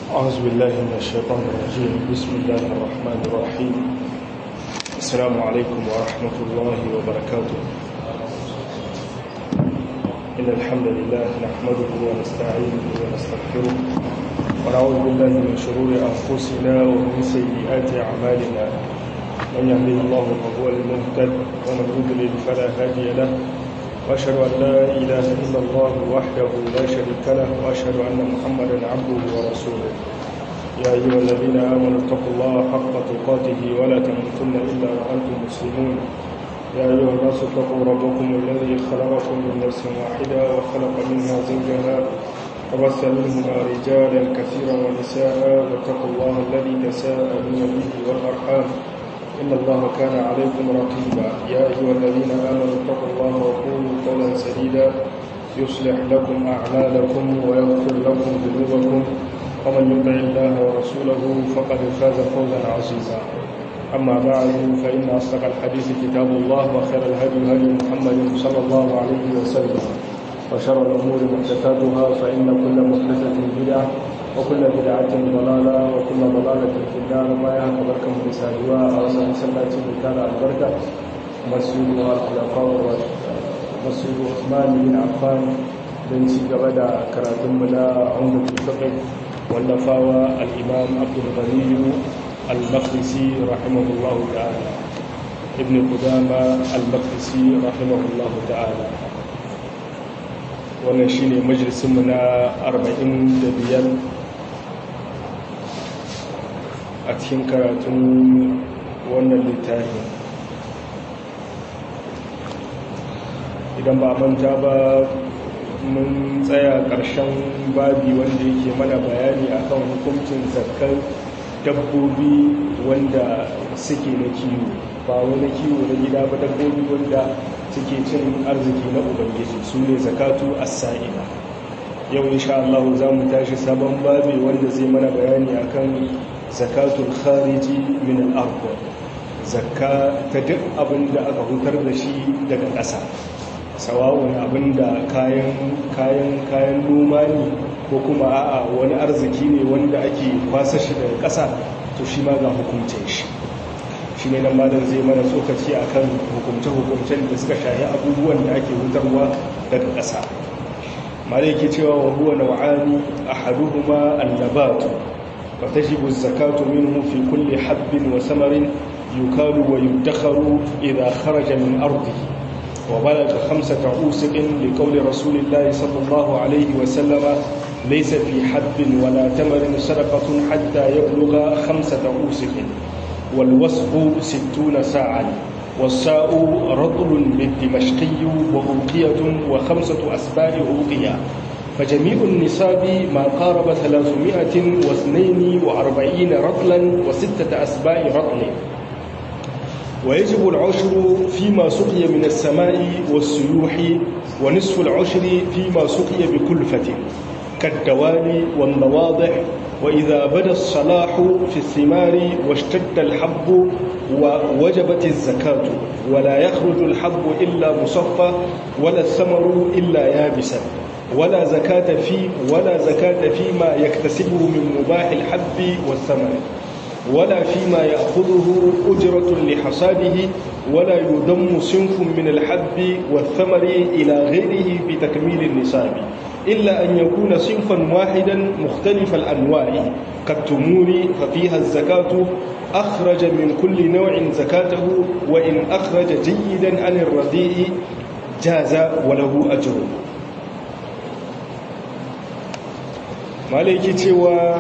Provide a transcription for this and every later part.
أعوذ بالله من الشيطان الرجيم بسم الله الرحمن الرحيم السلام عليكم ورحمة الله وبركاته إن الحمد لله نحمده ونستعينه ونستغفره ونعوذ بالله من شرور أنفسنا ومن سيئات أعمالنا من يهده الله فهو المهتد ومن يضلل فلا هادي له وأشهد أن لا إله إلا الله وحده لا شريك له وأشهد أن محمدا عبده ورسوله يا أيها الذين آمنوا اتقوا الله حق تقاته ولا تموتن إلا وأنتم مسلمون يا أيها الناس اتقوا ربكم الذي خلقكم من نفس واحدة وخلق منها زوجها وبث منهما رجالا كثيرا ونساء واتقوا الله الذي تساءلون به والأرحام إن الله كان عليكم رقيبا يا أيها الذين آمنوا اتقوا الله وقولوا قولا سديدا يصلح لكم أعمالكم ويغفر لكم ذنوبكم ومن يطع الله ورسوله فقد فاز فوزا عظيما أما بعد فإن أصدق الحديث كتاب الله وخير الهدي هدي محمد صلى الله عليه وسلم وشر الأمور محدثاتها فإن كل محدثة بدعة وكل بدعة ضلالة وكل ضلالة في النار ما يهك بركة بسادوا أو سنسلة كان البركة مسجد الخلفاء مسجد عثمان بن عفان بن سيجبدا كراتم منا عمدة الفقه والنفاوى الإمام عبد الغني المقدسي رحمه الله تعالى ابن قدامة المقدسي رحمه الله تعالى wannan shi ne majalisunmu na 45 a cikin karatun wannan littafi idan ba manta ba mun tsaya ƙarshen babi wanda yake mana bayani akan hukuncin zakar dabbobi wanda suke na kiwo ba wani kiwo na gida ba dabbobi wanda suke cin arziki na ubangiji su ne zakatu as-sa'ila yau insha Allah za mu tashi sabon babi wanda zai mana bayani akan zakatul khariji min al-ardh zakka ta duk abin da aka hutar da shi daga ƙasa sawa'un abin da kayan kayan kayan noma ne ko kuma a'a wani arziki ne wanda ake kwasa shi daga ƙasa to shi ma ga hukuncin shi shi ne nan malam zai mana tsokaci a kan hukumce-hukumcen da suka shahi abubuwan da ake hutarwa daga ƙasa mara yake cewa wa huwa nau'ani ahaduhuma annabatu fa tajibu zakatu minhu fi kulli habbin wa samarin yukalu wa yudakharu idha kharaja min ardihi wa balagha khamsata usiqin li qawli rasulillahi sallallahu alayhi wa sallama laysa fi habbin wa la tamarin sadaqatun hatta yablugha khamsata usiqin والوصف ستون ساعا والساء رطل بالدمشقي وأوقية وخمسة أسباع أوقية فجميع النصاب ما قارب ثلاثمائة واثنين وأربعين رطلا وستة أسباع رطل ويجب العشر فيما سقي من السماء والسيوح ونصف العشر فيما سقي بكلفة كالدوالي والنواضح وإذا بدا الصلاح في الثمار واشتد الحب ووجبت الزكاة ولا يخرج الحب إلا مصفى ولا الثمر إلا يابسا ولا زكاة في ولا زكاة فيما يكتسبه من مباح الحب والثمر ولا فيما يأخذه أجرة لحصاده ولا يضم صنف من الحب والثمر إلى غيره بتكميل النصاب إلا أن يكون صنفا واحدا مختلف الأنواع كالتمور ففيها الزكاة أخرج من كل نوع زكاته وإن أخرج جيدا عن الرديء جاز وله أجر malaki cewa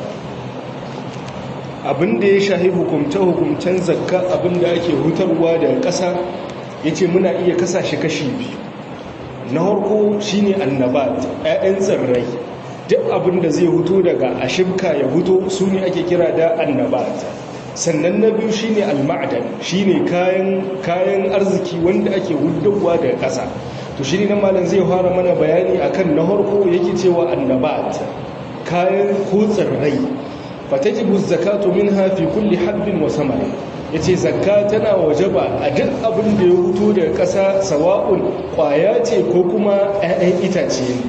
abin da ya shahi hukumce-hukumcen zakka abin da ake hutarwa daga ƙasa ya ce muna iya kasashe kashi biyu na harko shine annabat 'ya'yan tsirrai duk abin da zai huto daga ashibka ya huto su ne ake kira da annabat sannan na biyu shine alma'adan shine kayan kayan arziki wanda ake hudowa daga ƙasa to shine nan malam zai fara mana bayani akan na harko yake cewa annabat kayan ko tsirrai fatajibu zakatu minha fi kulli habbin wa samari yace zakka tana wajaba a duk abin da ya huto daga ƙasa sawa'un ƙwaya ce ko kuma 'ya'yan itace ne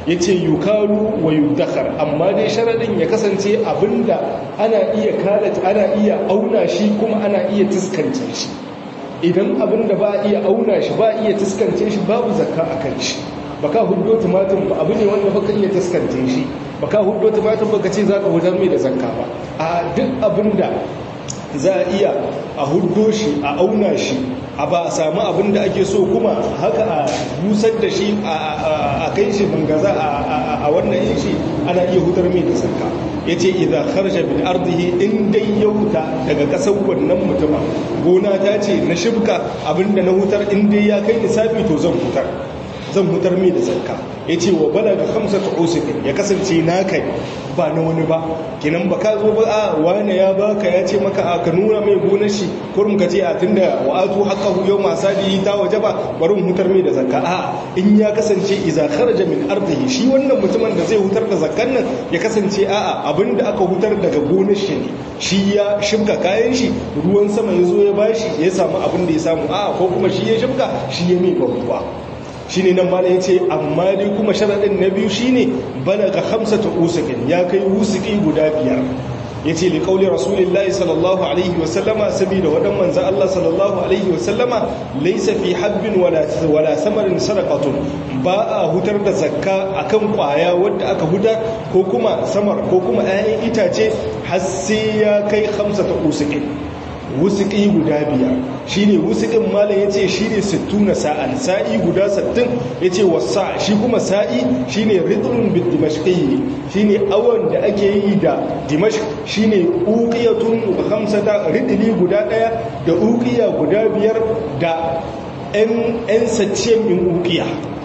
ya ce yukalu wa yudakhar amma dai sharaɗin ya kasance abinda ana iya kalata ana iya auna shi kuma ana iya tuskance shi idan abinda ba iya auna shi ba iya tuskance shi babu zakka a kan shi baka huddo tumatin ba abu ne wanda baka iya tuskance shi baka huddo tumatin baka ce za ka hudar mai da zakka ba a duk abinda za a iya a huddo shi a auna shi a ba a samu abin da ake so kuma haka a busar da shi a kai shi bangaza a wannan yin shi ana iya hutar mai da sarka ya ce idan harshe bin arzihi in dai ya huta daga ƙasar wannan mutuma gona ta ce na shibka abinda na hutar in dai ya kai nisabi to zan hutar zan hutar mai da sarka ya ce wa bala ga hamsa ta usukin ya kasance na kai ba na wani ba kinan ba ka zo ba a wane ya baka ya ce maka a ka nuna mai gonar shi kurum ka ce a tunda wa atu haqqahu yau masu da ta waje ba bari mu hutar mai da zakka a in ya kasance iza kharaja min ardihi shi wannan mutumin da zai hutar da zakkan nan ya kasance a a abinda aka hutar daga gonar shi ne shi ya shibka kayan shi ruwan sama ya zo ya bashi ya samu abin da ya samu a ko kuma shi ya shibka shi ya mai ruwa shi ne nan ma ya ce amma dai kuma sharaɗin na biyu shi ne bana ga hamsa ta usukin ya kai usuki guda biyar ya ce liƙauli rasulillahi sallallahu alaihi wasallama saboda waɗan manzan Allah sallallahu alaihi wasallama laisa fi habbin wala samarin sadaqatun ba a hutar da zakka akan ƙwaya wadda aka hutar ko kuma samar ko kuma 'ya'yan itace har sai ya kai hamsa ta usukin wusuƙi guda biyar shi ne wusuƙin malam ya ce shi ne sittuna sa'an sa'i guda sattin ya ce wasa shi kuma sa'i shi ne ritmin bit dimashƙi shi ne awon da ake yi da dimashq shi ne uƙiyatun hamsata ridili guda ɗaya da uƙiya guda biyar da 'yan saccen min uƙiya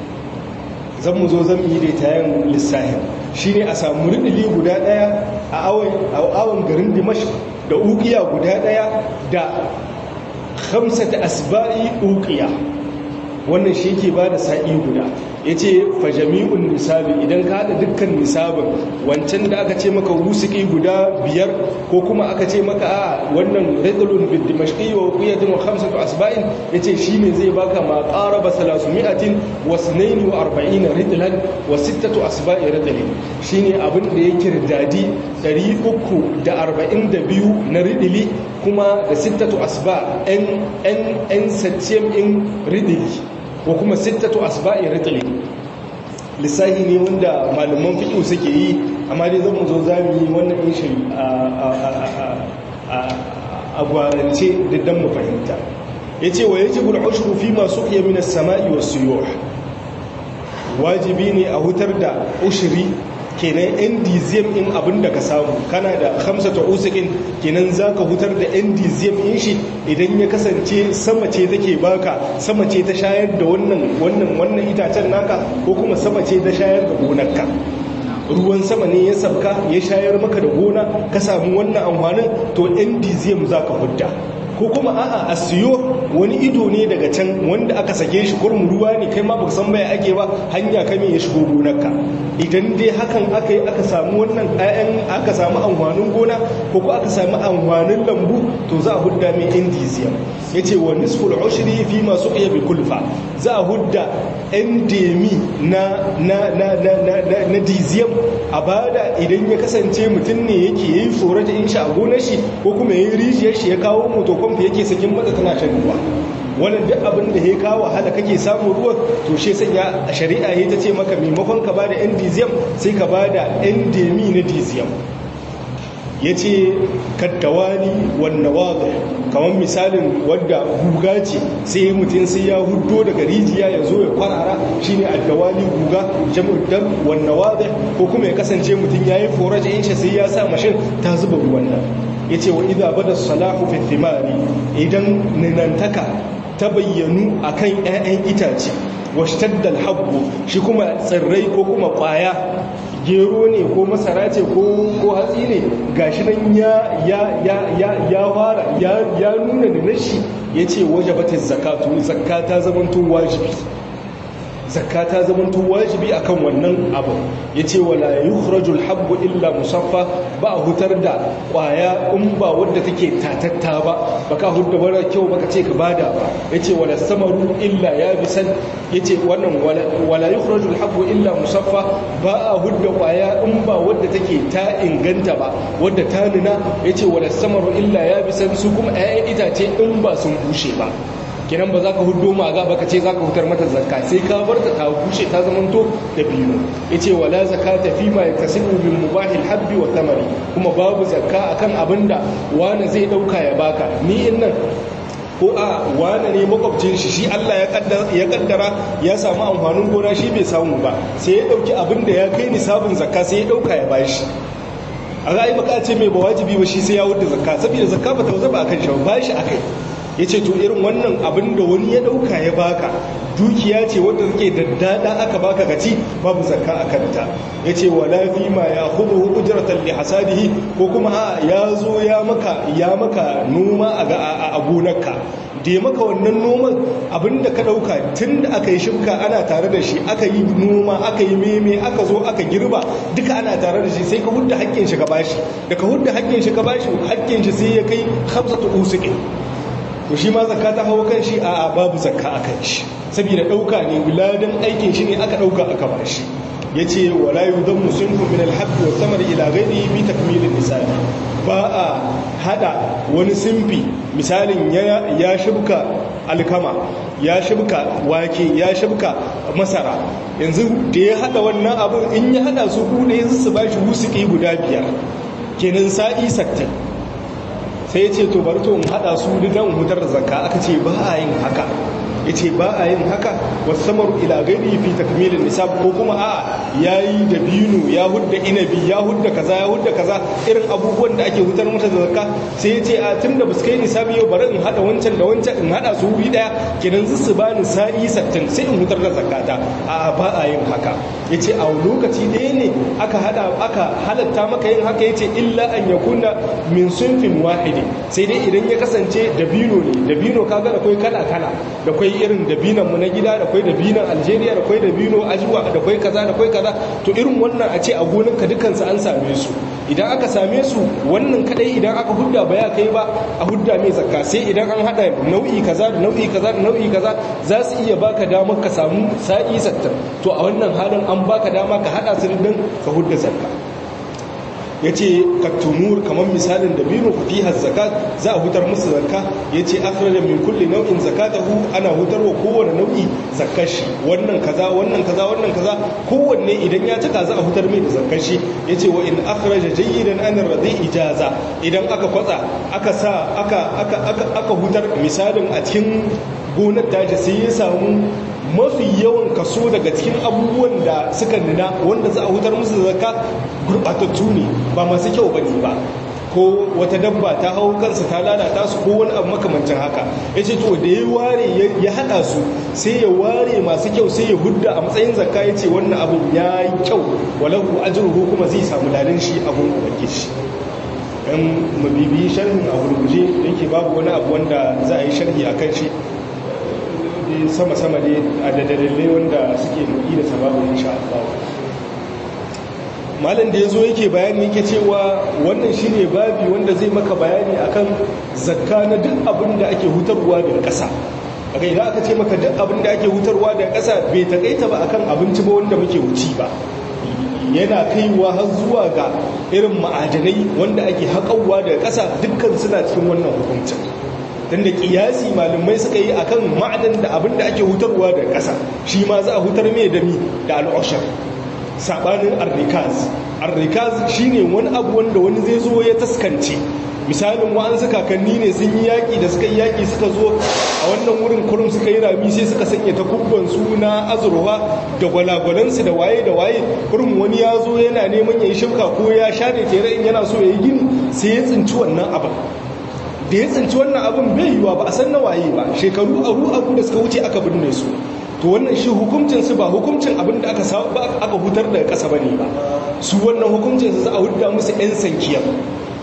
zan mu zo zan yi da tayan lissahin shi ne a samu ridili guda ɗaya a awon garin dimashq da ukiya guda daya da hamsata asba'i ukiya wannan shi ke ba da sa'i guda ya ce fajami'un nisabi idan ka haɗa dukkan nisabin wancan da aka ce maka wusuki guda biyar ko kuma aka ce maka a wannan ridlun bin dimashqi wa qiyatin wa khamsatu asba'in yace shine zai baka ma qaraba 300 wa 42 ridlan wa sittatu asba'i ridlin shine abin da yake ridadi 342 na ridili kuma da sittatu asba en en en saccem in ridili ko kuma sittatu asba'i ridli lissahi ne wanda malaman fiqh suke yi amma dai zan mu zo zamu yi wannan inshin a gwarance diddan mu fahimta yace wa yajibu al-ushru fi ma suqiya min as-sama'i was-suyuh wajibi ne a hutar da ushri kenan endizem in abin da ka samu kana da hamsa ta usikin kenan za ka hutar da endizem in shi idan ya kasance sama ce take baka sama ce ta shayar da wannan wannan wannan itacen naka ko kuma sama ce ta shayar da gonarka ruwan sama ne ya sabka ya shayar maka da gona ka samu wannan amfanin to endizem za ka hudda ko kuma a'a a siyo wani ido ne daga can wanda aka sake shi kurmu ruwa ne kai ma baka san baya ake ba hanya kame ya shigo gonarka idan dai hakan aka yi aka samu wannan ayan aka samu amfanin gona ko ko aka samu amfanin lambu to za a hudda mai indiziyam yace wa nisful ushri fi ma suqiya bi kulfa za a hudda endemi na na na na na, na diziyam a bada idan ya kasance mutum ne yake yi tsorata in shi a gonar shi ko kuma yayi rijiyar shi ya kawo moto kwamfi yake sakin mata tana shan ruwa wannan duk abin da ya kawo wahala kake samun ruwa to shi sanya shari'a ya ta ce maka maimakon ka bada endiziyam sai ka bada endemi na diziyam ya ce kaddawani wannan waga kamar misalin wadda guga ce sai mutum sai ya hudo daga rijiya ya zo ya kwarara shi ne addawani guga jam'uddar wannan waga ko kuma ya kasance mutum ya yi foraje in shi sai ya sa mashin ta zuba ruwan nan ya ce wa idha bada salahu fi thimari idan ninantaka ta bayyanu akan 'ya'yan itace washtaddal habbu shi kuma tsirrai ko kuma kwaya gero ne ko masara ce ko hatsi ne gashi nan ya ya ya ya ya fara ya ya nuna da nashi yace wajabatin zakatu zakata zamanto wajibi zakka ta zamanto wajibi akan wannan abu yace wala yukhrajul habbu illa musaffa ba a hutar da kwaya in ba wadda take tatatta ba baka hudda bara kyau baka ce ka bada ba yace wala samaru illa yabisan yace wannan wala yukhrajul habbu illa musaffa ba a hudda kwaya in ba wadda take ta inganta ba wadda ta nuna yace wala samaru illa yabisan su kuma 'ya'yan itace in ba sun bushe ba kenan ba za ka hudu maga ba ka ce za ka hutar mata zakka sai ka bar ta ta bushe ta zamanto da biyu ya ce wala zakka ta fi ma ya kasibu bin mubahil habbi wa tamari kuma babu zakka akan abin da wani zai dauka ya baka ni in nan ko a wane ne makwabcin shi shi Allah ya kaddara ya samu amfanin gona shi bai samu ba sai ya dauki abin da ya kai nisabin zakka sai ya dauka ya bashi a ra'ayi baka ce mai ba wajibi ba shi sai ya wuce zakka saboda zakka ba ta zaba akan shi ba shi akai ya ce to irin wannan abin da wani ya ɗauka ya baka dukiya ce wadda suke daddada aka baka gaci babu zakka a kanta ya ce wa lafi ma ya hudu ujratan li hasadihi ko kuma a ya zo ya maka ya maka noma a gonarka da ya maka wannan noman abinda ka ɗauka tun da aka yi shimka ana tare da shi aka yi noma aka yi meme aka zo aka girba duka ana tare da shi sai ka hudda haƙƙin shi ka bashi da ka hudda haƙƙin shi ka bashi haƙƙin shi sai ya kai hamsatu usuƙin to shi ma zakka ta hawo kan shi a babu zakka a kan shi saboda dauka ne wiladan aikin shi ne aka dauka aka ba shi yace wala yudammu sunfu min al-habb wa thamar ila ghayri bi takmil an-nisabi ba a hada wani simfi misalin ya ya shibka alkama ya shibka wake ya shibka masara yanzu da ya hada wannan abun in ya hada su kuɗe yanzu su bashi wusuki guda biyar kenan sa'i sattin sai ya ce to bari to in hada su dan hutar zakka aka ce ba a yin haka ya ce ba a yin haka wasu samaru ila gani fi takmilin nisab ko kuma a ya yi da binu ya hudda inabi ya hudda kaza ya hudda kaza irin abubuwan da ake hutar mata da zakka sai ya ce a tun da basu kai nisabi yau bari in hada wancan da wancan in hada su wuri daya kenan su ba ni sa'i sattin sai in hutar da zakata a ba a yin haka ya ce a lokaci ɗaya ne aka hada aka halatta maka yin haka ya ce illa an yakuna min sunfin wahidi sai dai idan ya kasance dabino ne dabino kaga da kai kala kala da kai irin dabinan mu na gida da kai dabinan Algeria da kai dabino ajiwa da kai kaza da kai kaza to irin wannan a ce a gonan ka dukan su an same su idan aka same su wannan kadai idan aka hudda ba ya kai ba a hudda mai zakka sai idan an hada nau'i kaza da nau'i kaza da nau'i kaza za su iya baka damar ka samu sa'i sattar to a wannan halin an baka dama ka hada su din ka hudda zakka ya ce kattunur kamar misalin da binu fiha zakat za a hutar musu zakka ya ce akhraja min kulli nau'in zakatahu ana hutarwa kowane nau'i zakkar shi wannan kaza wannan kaza wannan kaza kowanne idan ya cika za a hutar mai da zakkar shi ya ce wa in akhraja jayyidan an radi ijaza idan aka kwatsa aka sa aka aka aka aka hutar misalin a cikin gonar daji sai ya samu mafi yawan kaso daga cikin abubuwan da suka nuna wanda za a hutar musu zakka gurbatattu ne ba masu kyau bane ba ko wata dabba ta hau kansa ta lalata su ko wani abu makamancin haka ya ce to da ya ware ya haɗa su sai ya ware masu kyau sai ya hudda a matsayin zakka ya ce wannan abu ya yi kyau walahu ajruhu kuma zai samu lalin shi abun ubangiji dan mabibi sharhin a gurguje yake babu wani abu wanda za a yi sharhi akan shi sama-sama ne a da dalilai wanda suke nuki da sababin insha Allah malam da ya zo yake bayani yake cewa wannan shine babi wanda zai maka bayani akan zakka na duk abin da ake hutarwa daga ƙasa daga idan aka ce maka duk abin da ake hutarwa daga ƙasa bai takaita ba akan abinci ba wanda muke wuci ba yana kaiwa har zuwa ga irin ma'adanai wanda ake haƙawa daga ƙasa dukkan suna cikin wannan hukuncin don da kiyasi malamai suka yi akan ma'adan da abin da ake hutarwa da ƙasa shi ma za a hutar mai dami da al'ashar saɓanin arrikaz arrikaz shi ne wani abu wanda wani zai zo ya taskance misalin wa'ansu kakanni ne sun yi yaƙi da suka yi yaƙi suka zo a wannan wurin kurum suka yi rami sai suka sanya takubbansu na azurwa da gwalagwalansu da waye da waye kurum wani ya zo yana neman ya yi shimka ko ya share tere in yana so ya yi gini sai ya tsinci wannan abin da ya tsinci wannan abin bai yiwa ba a san na waye ba shekaru aru aru da suka wuce aka binne su to wannan shi hukuncin su ba hukuncin abin da aka ba aka hutar daga ƙasa bane ba su wannan hukuncin su za a hudda musu yan sankiya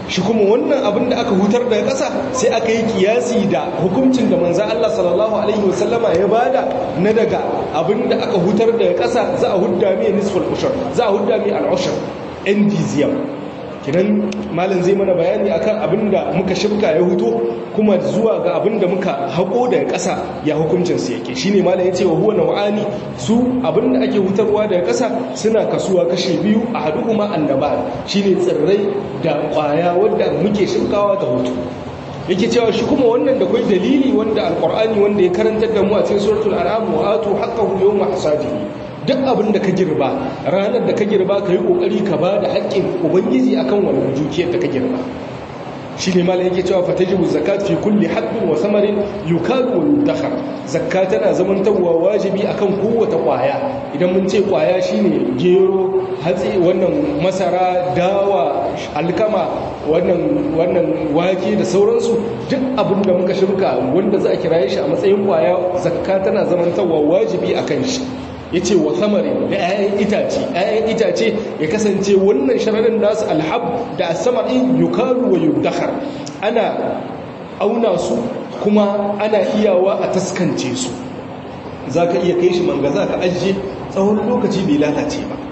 shi kuma wannan abin da aka hutar daga ƙasa sai aka yi kiyasi da hukuncin da manzan Allah sallallahu alaihi wasallama ya bada na daga abin da aka hutar daga ƙasa za a hudda mai nisful ushur za a hudda mai al'ushur endiziyam kinan malam zai mana bayani akan abin da muka shirka ya huto kuma zuwa ga abin da muka haƙo daga ƙasa ya hukuncin su yake shine malam yace wa huwa naw'ani su abin da ake hutarwa daga ƙasa suna kasuwa kashe biyu a hadu kuma annaba shine tsirrai da ƙwaya wanda muke shirkawa ta hutu yake cewa shi kuma wannan da kai dalili wanda alqur'ani wanda ya karantar da mu a cikin suratul an'am wa atu haqqahu yawma hasadihi duk abin da ka girba ranar da ka girba ka yi ƙoƙari ka ba da haƙƙin ubangiji akan wannan dukiyar da ka girba shi ne malam yake cewa fatajibu zakat fi kulli haqqin wa samarin yukalu wa yudakhar zakka tana zamantawa wajibi akan kowace ƙwaya idan mun ce ƙwaya shine gero hatsi wannan masara dawa alkama wannan wannan wake da sauransu duk abin da muka shirka wanda za a kiraye shi a matsayin ƙwaya zakka tana zamantawa wajibi akan shi ya ce wa samari da 'ya'yan itace 'ya'yan itace ya kasance wannan shararin nasu alhab da samari yukaru wa yudakhar ana auna su kuma ana iyawa a taskance su za ka iya kai shi manga za ka ajiye tsawon lokaci bai lalace ba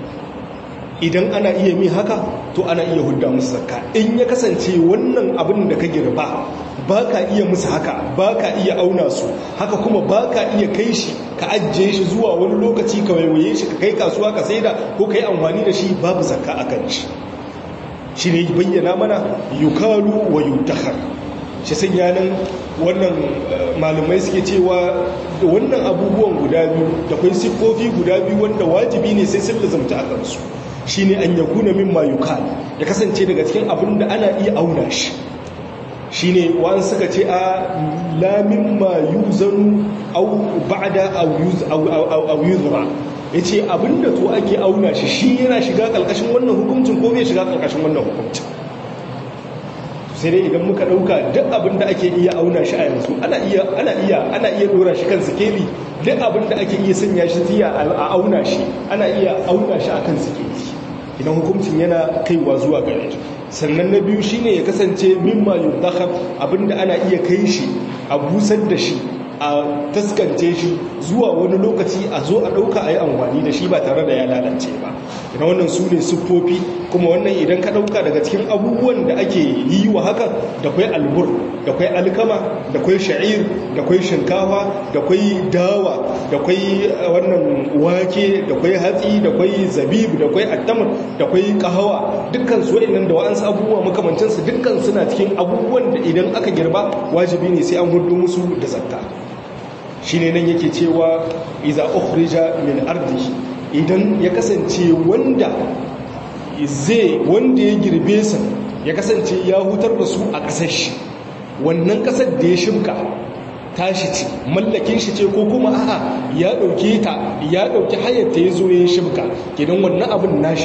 idan ana iya mi haka to ana iya hudda musu zakka in ya kasance wannan abin da ka girba ba ka iya musu haka ba ka iya auna su haka kuma ba ka iya kai shi ka ajiye shi zuwa wani lokaci ka waiwaye shi ka kai kasuwa ka saida ko ka yi amfani da shi babu zakka a kan shi shi ne bayyana mana yukalu wa yudahar shi sun yanan wannan malumai suke cewa wannan abubuwan guda biyu da kwai siffofi guda biyu wanda wajibi ne sai sun lazumta a kansu shi ne an yakuna min mayukal ya kasance daga cikin abin da ana iya auna shi shi ne wa'an suka ce a lamin ma yuzanu au ba'da au yuzra ya ce abin da to ake auna shi shi yana shiga ƙalƙashin wannan hukuncin ko bai shiga ƙalƙashin wannan hukuncin sai dai idan muka ɗauka duk abin da ake iya auna shi a yanzu ana iya ana iya ana iya ɗora shi kan sikeli duk abin da ake iya sanya shi tiya a auna shi ana iya auna shi akan sikeli idan hukuncin yana kaiwa zuwa gare shi sannan na biyu shine ya kasance mimma yudakhar abinda ana iya kai shi a busar da shi a taskance shi zuwa wani lokaci a zo a ɗauka a yi amfani da shi ba tare da ya lalace ba idan wannan su ne siffofi kuma wannan idan ka ɗauka daga cikin abubuwan da ake yi wa haka da kwai albur da kwai alkama da kwai sha'ir da kwai shinkafa da kwai dawa da kwai wannan wake da kwai hatsi da kwai zabib da kwai attamar da kwai kahawa dukkan su waɗannan da wa'ansu abubuwa makamancinsu dukkan suna cikin abubuwan da idan aka girba wajibi ne sai an hudu musu da zakka shi ne nan yake cewa iza ukhrija min ardi idan ya kasance wanda zai wanda ya girbe sa ya kasance ya hutar da su a ƙasar shi wannan ƙasar da ya shimka tashi ce mallakin shi ce ko kuma a'a ya ɗauke ta ya ɗauki hayar ta ya zo ya shimka gidan wannan abin nashi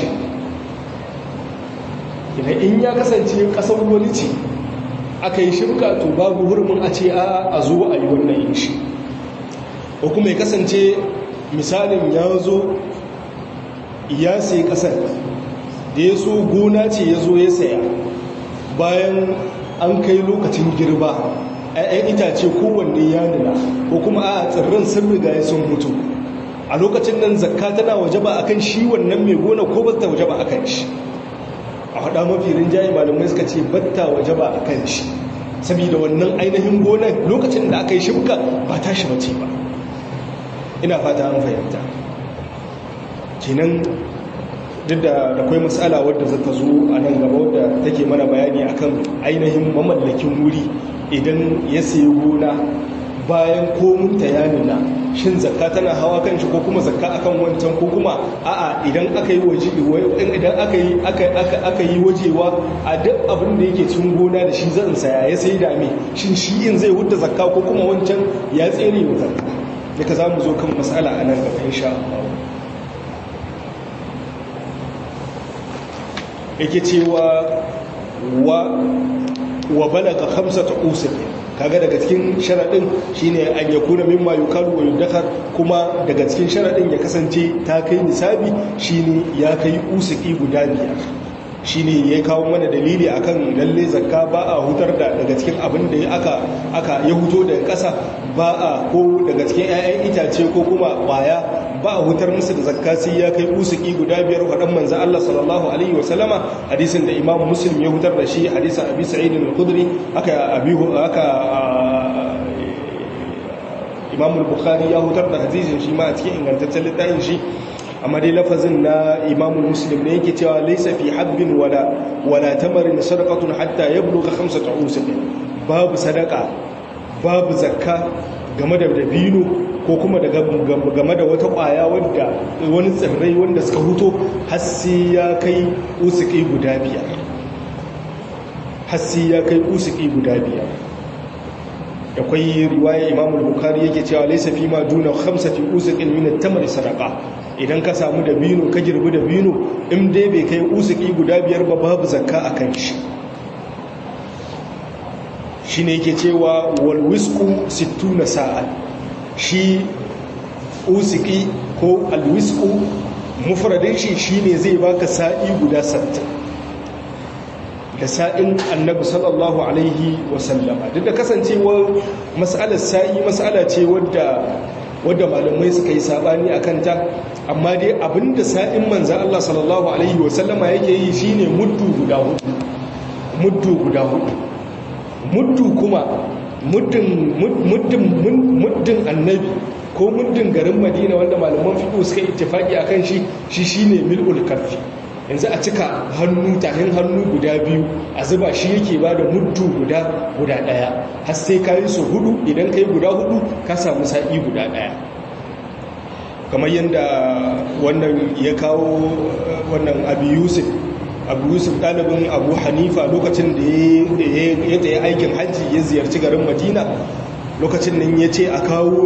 idan in ya kasance ƙasar wani ce aka yi shimka to babu hurumin a ce a zo a yi wannan yin shi ko kuma ya kasance misalin ya zo ya sai kasar da ya so gona ce ya zo ya saya bayan an kai lokacin girba ‘ya'yan itace kowanne ya nuna ko kuma a tsirran sun riga ya sun mutu a lokacin nan zakka tana waje ba a kan shi wannan mai gona ko ba ta waje ba a kan shi a haɗa mafi rinjaye malamai suka ce batta waje ba a kan shi saboda wannan ainihin gonar lokacin da aka yi shimka ba ta shi mace ba ina fata an fahimta kenan duk da akwai matsala wadda za ta zo a nan gaba wadda take mana bayani akan ainihin mamallakin wuri idan ya sayi gona bayan komun ta ya nuna shin zakka tana hawa kan shi ko kuma zakka akan wancan ko kuma a'a idan aka yi waje idan aka yi aka yi wajewa a duk abin da yake cikin gona da shi zan saya ya sai da me shin shi in zai hudda zakka ko kuma wancan ya tsere wa zakka daga za mu zo kan matsala a nan gaba insha Allah yake cewa wa wa balaga khamsata usul kaga daga cikin sharadin shine an yakuna mimma yukalu wa yudakhar kuma daga cikin sharadin ya kasance ta kai nisabi shine ya kai usuki guda biyar shine ya kawo mana dalili akan lalle zakka ba a hutar da daga cikin abin da aka aka ya huto daga ƙasa ba a ko daga cikin 'ya'yan itace ko kuma ƙwaya ba a hutar musu da zakka sai ya kai usuki guda biyar wadan manzo Allah sallallahu alaihi wa sallama hadisin da Imam Muslim ya hutar da shi hadisin Abi Sa'id al-Khudri aka abi aka Imam al-Bukhari ya hutar da hadisin shi ma a cikin ingantaccen littafin shi amma dai lafazin na Imam Muslim ne yake cewa laysa fi habbin wala wala tamarin sadaqatun hatta yablugha khamsata usuq babu sadaka babu zakka game da dabino ko kuma game da wata kwaya wadda wani tsirrai wanda suka huto hassi ya kai usuki guda biyar hassi ya kai usuki guda biyar akwai riwaya imam al-bukhari yake cewa laysa fi ma duna khamsati usuqin min at-tamr sadaqa idan ka samu da bino ka girbi da bino in dai bai kai usuki guda biyar ba babu zakka akan shi shine yake cewa wal wisqu 60 sa'a shi usiki ko alwisku mufradin shi shine zai baka sa'i guda 60 da sa'in annabi sallallahu alaihi wasallama duk da kasancewar mas'alar sa'i mas'ala ce wadda wadda malamai suka yi sabani akan ta amma dai abinda sa'in manzo Allah sallallahu alaihi wasallama yake yi shine muddu guda hudu muddu guda hudu muddu kuma muddin muddin annabi ko muddin garin madina wanda malaman fiƙo suka ittifaki a kan shi shi shi ne mil'ul karfi yanzu a cika hannu tahin hannu guda biyu a zuba shi yake ba da muddu guda guda ɗaya har sai ka yi su hudu idan ka yi guda hudu ka samu sa'i guda ɗaya kamar yadda wannan ya kawo wannan abu yusuf abu yusuf ɗalibin abu hanifa lokacin da ya tsaye aikin hajji ya ziyarci garin madina lokacin nan ya ce a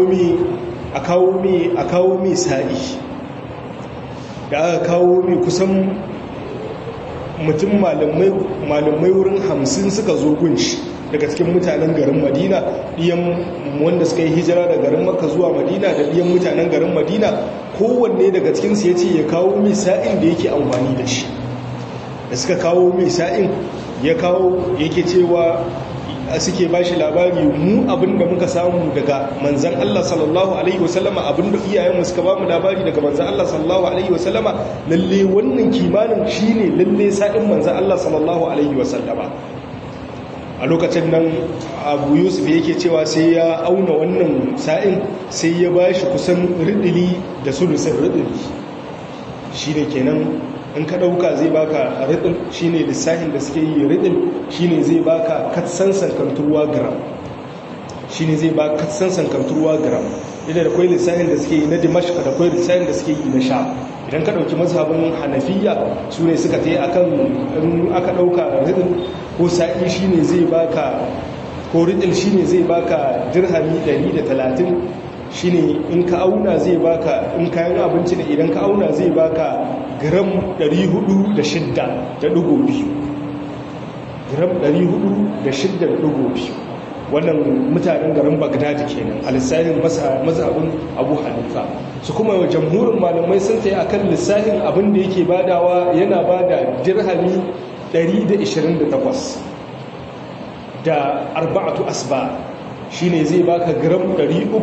kawo mai sa'i da aka kawo mai kusan mutum malamai wurin hamsin suka zo gunshi daga cikin mutanen garin madina ɗiyan wanda suka yi hijira da garin maka zuwa madina da ɗiyan mutanen garin madina kowanne daga cikinsu ya ce ya kawo mai sa'in da yake amfani da shi da suka kawo mai sa'in ya kawo yake cewa suke ba shi labari mu abinda muka samu daga manzan Allah sallallahu Alaihi wasallama abinda iyayenmu suka ba mu labari daga manzan Allah sallallahu Alaihi wasallama lalle wannan kimanin shi ne lalle sa'in manzan Allah sallallahu Alaihi wasallama a lokacin nan abu yusuf yake cewa sai ya auna wannan sa'in sai ya ba shi kusan ridili da sulusin ridili shi ne kenan in ka ɗauka zai baka riɗin shine lissahin da suke yi riɗin shine zai baka katsan sankanturwa gram shine zai baka katsan sankanturwa gram idan da kwai lissahin da suke yi na dimashq da kwai lissahin da suke yi na sha idan ka ɗauki mazhabin hanafiya su ne suka ta yi akan in aka ɗauka riɗin ko sa'i shine zai baka ko riɗin shine zai baka dirhami 130 shine in ka auna zai baka in kayan abinci ne idan ka auna zai baka gram 406 da dugo biyu gram 406 da dugo biyu wannan mutanen garin bagdad kenan a lissafin mazhabin abu hanifa su kuma jamhurin malamai sun tsaye akan lissafin abin da yake badawa yana bada dirhami 128 da arba'atu asba shine zai baka gram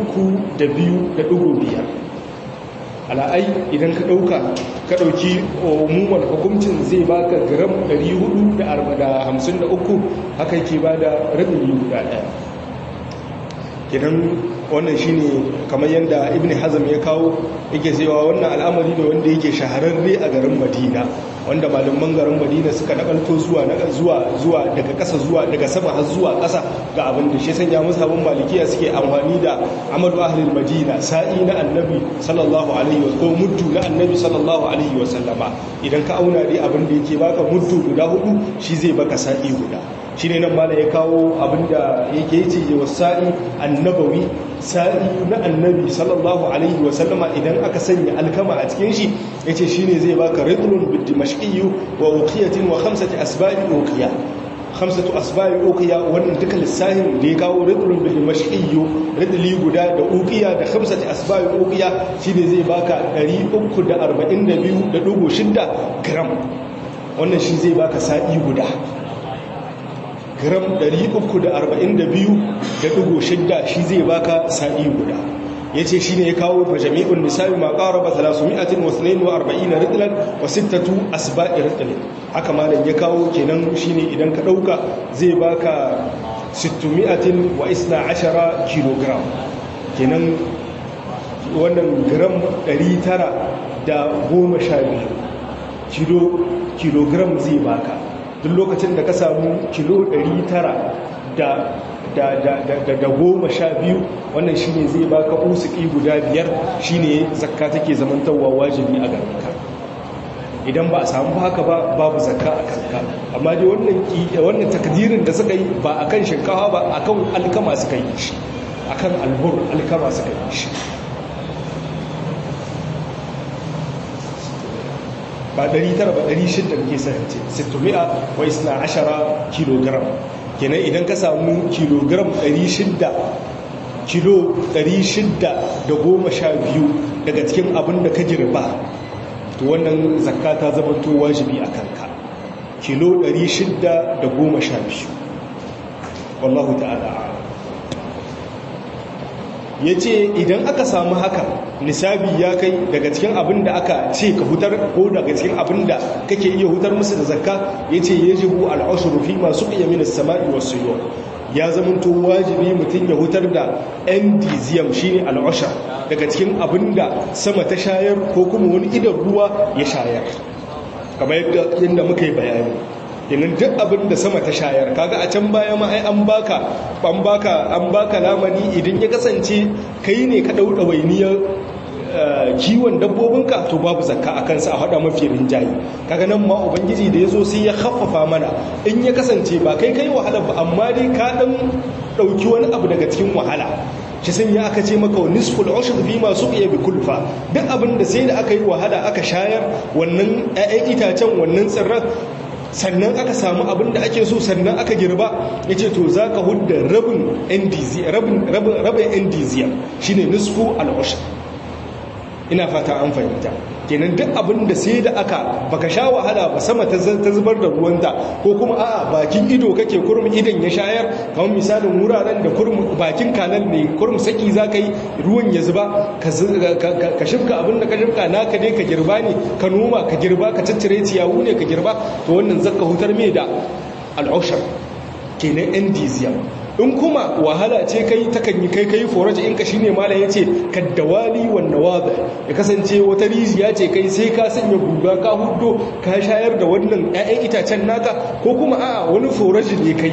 302.5 ala'ai idan ka dauka ka dauki umuman hukuncin zai baka gram 453 haka yake bada rabin guda daya kidan wannan shine kamar yadda ibn hazm ya kawo yake cewa wannan al'amari ne wanda yake shahararre a garin madina wanda malaman garin madina suka nakalto zuwa zuwa zuwa daga ƙasa zuwa daga sama har zuwa ƙasa ga abin da shi sanya musabin malikiya suke amfani da amadu ahlul madina sa'i na annabi sallallahu alaihi wa ko muddu na annabi sallallahu alaihi wa sallama idan ka auna dai abin da yake baka muddu guda hudu shi zai baka sa'i guda shine nan mala ya kawo abinda yake yace wa sa'i annabawi sa'i na annabi sallallahu alaihi wa sallama idan aka sanya alkama a cikin shi yace shine zai baka ridlun bid dimashqi wa uqiyatin wa khamsati asba'i uqiya khamsatu asba'i uqiya wannan duka lissahin da ya kawo ridlun bid dimashqi ridli guda da uqiya da khamsati asba'i uqiya shine zai baka 342.6 gram wannan shi zai baka sa'i guda gram 342.6 shi zai baka sa'i guda ya ce shi ne ya kawo fa jami'un nisa'i ma ƙaraba 342 ritlan wa sittatu asba'i ritlan haka malam ya kawo kenan shi ne idan ka ɗauka zai baka 600 wa isna ashara kilogram kenan wannan gram 912 kilo kilogram zai baka duk lokacin da ka samu kilo 900 da da da da da goma sha biyu wannan shine zai baka usuki guda biyar shine zakka take zamantawa wajibi a garinka idan ba a samu haka ba babu zakka a kanka amma dai wannan wannan takdirin da suka yi ba akan shinkafa ba akan alkama suka yi shi akan albur alkama suka yi shi ba 900 ba 600 ke sarance 600 wa isna ashara kilogram kenan idan ka samu kilogram 600 kilo 612 daga cikin abin da ka girba to wannan zakka ta zama to wajibi a kanka kilo 612 wallahu ta'ala ya ce idan aka samu haka nisabi ya kai daga cikin abin da aka ce ka hutar ko daga cikin abin da kake iya hutar musu da zakka ya ce ya jibu al'ashuru fi masu ƙiyyamin sama'i wasu yau ya zamanto wajibi mutum ya hutar da endiziyam shi ne al'ashar daga cikin abin da sama ta shayar ko kuma wani idan ruwa ya shayar kamar yadda muka yi bayani yanin duk abin da sama ta shayar kaga a can baya ma ai an baka an baka an baka lamani idan ya kasance kai ne ka dau dawainiyar kiwon dabbobinka to babu zakka a kansa a hada mafi rinjayi kaga nan ma ubangiji da yazo sai ya khaffafa mana in ya kasance ba kai kai wahala ba amma dai ka dan dauki wani abu daga cikin wahala shi sun ya aka ce maka nisful ushd fi ma suqiya bi kulfa duk abin da sai da aka yi wahala aka shayar wannan ƴaƴan itacen wannan tsirran sannan aka samu abin da ake so sannan aka girba ya ce to za ka hudda rabin endizia shi ne nisfu al'ushar ina fata an fahimta kenan duk abin da sai da aka baka sha wahala ba sama ta zubar da ruwanta ko kuma a bakin ido kake kurum idan ya shayar kamar misalin wuraren da kurum bakin kanal ne kurum saki za ka yi ruwan ya zuba ka shifka abin da ka shifka naka ne ka girba ne ka noma ka girba ka tattare ciyawu ne ka girba to wannan zaka hutar mai da al'ushar kenan endizia in kuma wahala ce kai takan yi kai kai foraji in ka shine malam yace kaddawali wan nawada ya kasance wata rijiya ce kai sai ka sanya guga ka huddo ka shayar da wannan ƴaƴan itacen naka ko kuma a'a wani foraji ne kai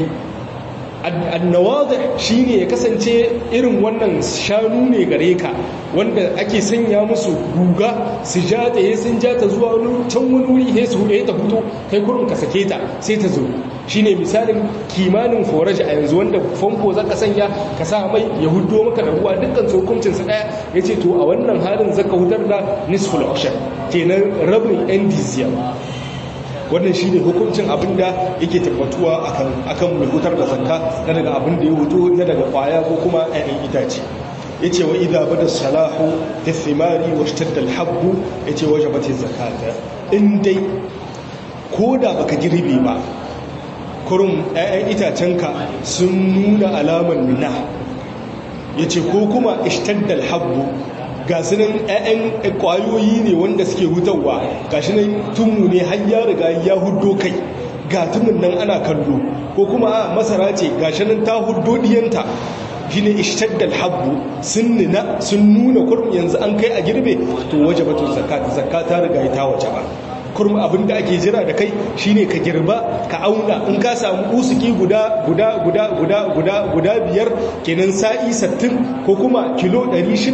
annawadih shine ya kasance irin wannan shanu ne gare ka wanda ake sanya musu guga su ja ta yi sun ja ta zuwa can wani wuri he su huɗe ta fito kai kurin ka sake ta sai ta zo shine misalin kimanin foraji a yanzu wanda famfo zaka sanya ka sa mai ya huddo maka da ruwa dukkan hukuncin sa daya yace to a wannan halin zaka hutar da nisful ushar kenan rabin endizia wannan shi ne hukuncin abinda yake tabbatuwa akan mai hutar da zakka na daga abin da ya hutu na daga kwaya ko kuma 'ya'yan itace ya ce wa idha bada salahu ta thimari wa shtadda alhabbu ya ce waje bata zakata in dai ko da baka girbe ba kurum 'ya'yan itacenka sun nuna alamar nuna ya ce ko kuma ishtadda alhabbu ga su nan 'ya'yan ƙwayoyi ne wanda suke hutarwa ga shi nan tunmu ne har ya riga ya huddo kai ga tumun nan ana kallo ko kuma a masara ce ga shi nan ta huddo diyanta shi ne ishtaddal habbu sun nuna sun nuna kurum yanzu an kai a girbe to waje batun zakata zakata riga ta waje ba kurum abin da ake jira da kai shine ka girba ka auna in ka samu usuki guda guda guda guda guda guda biyar kenan sa'i 60 ko kuma kilo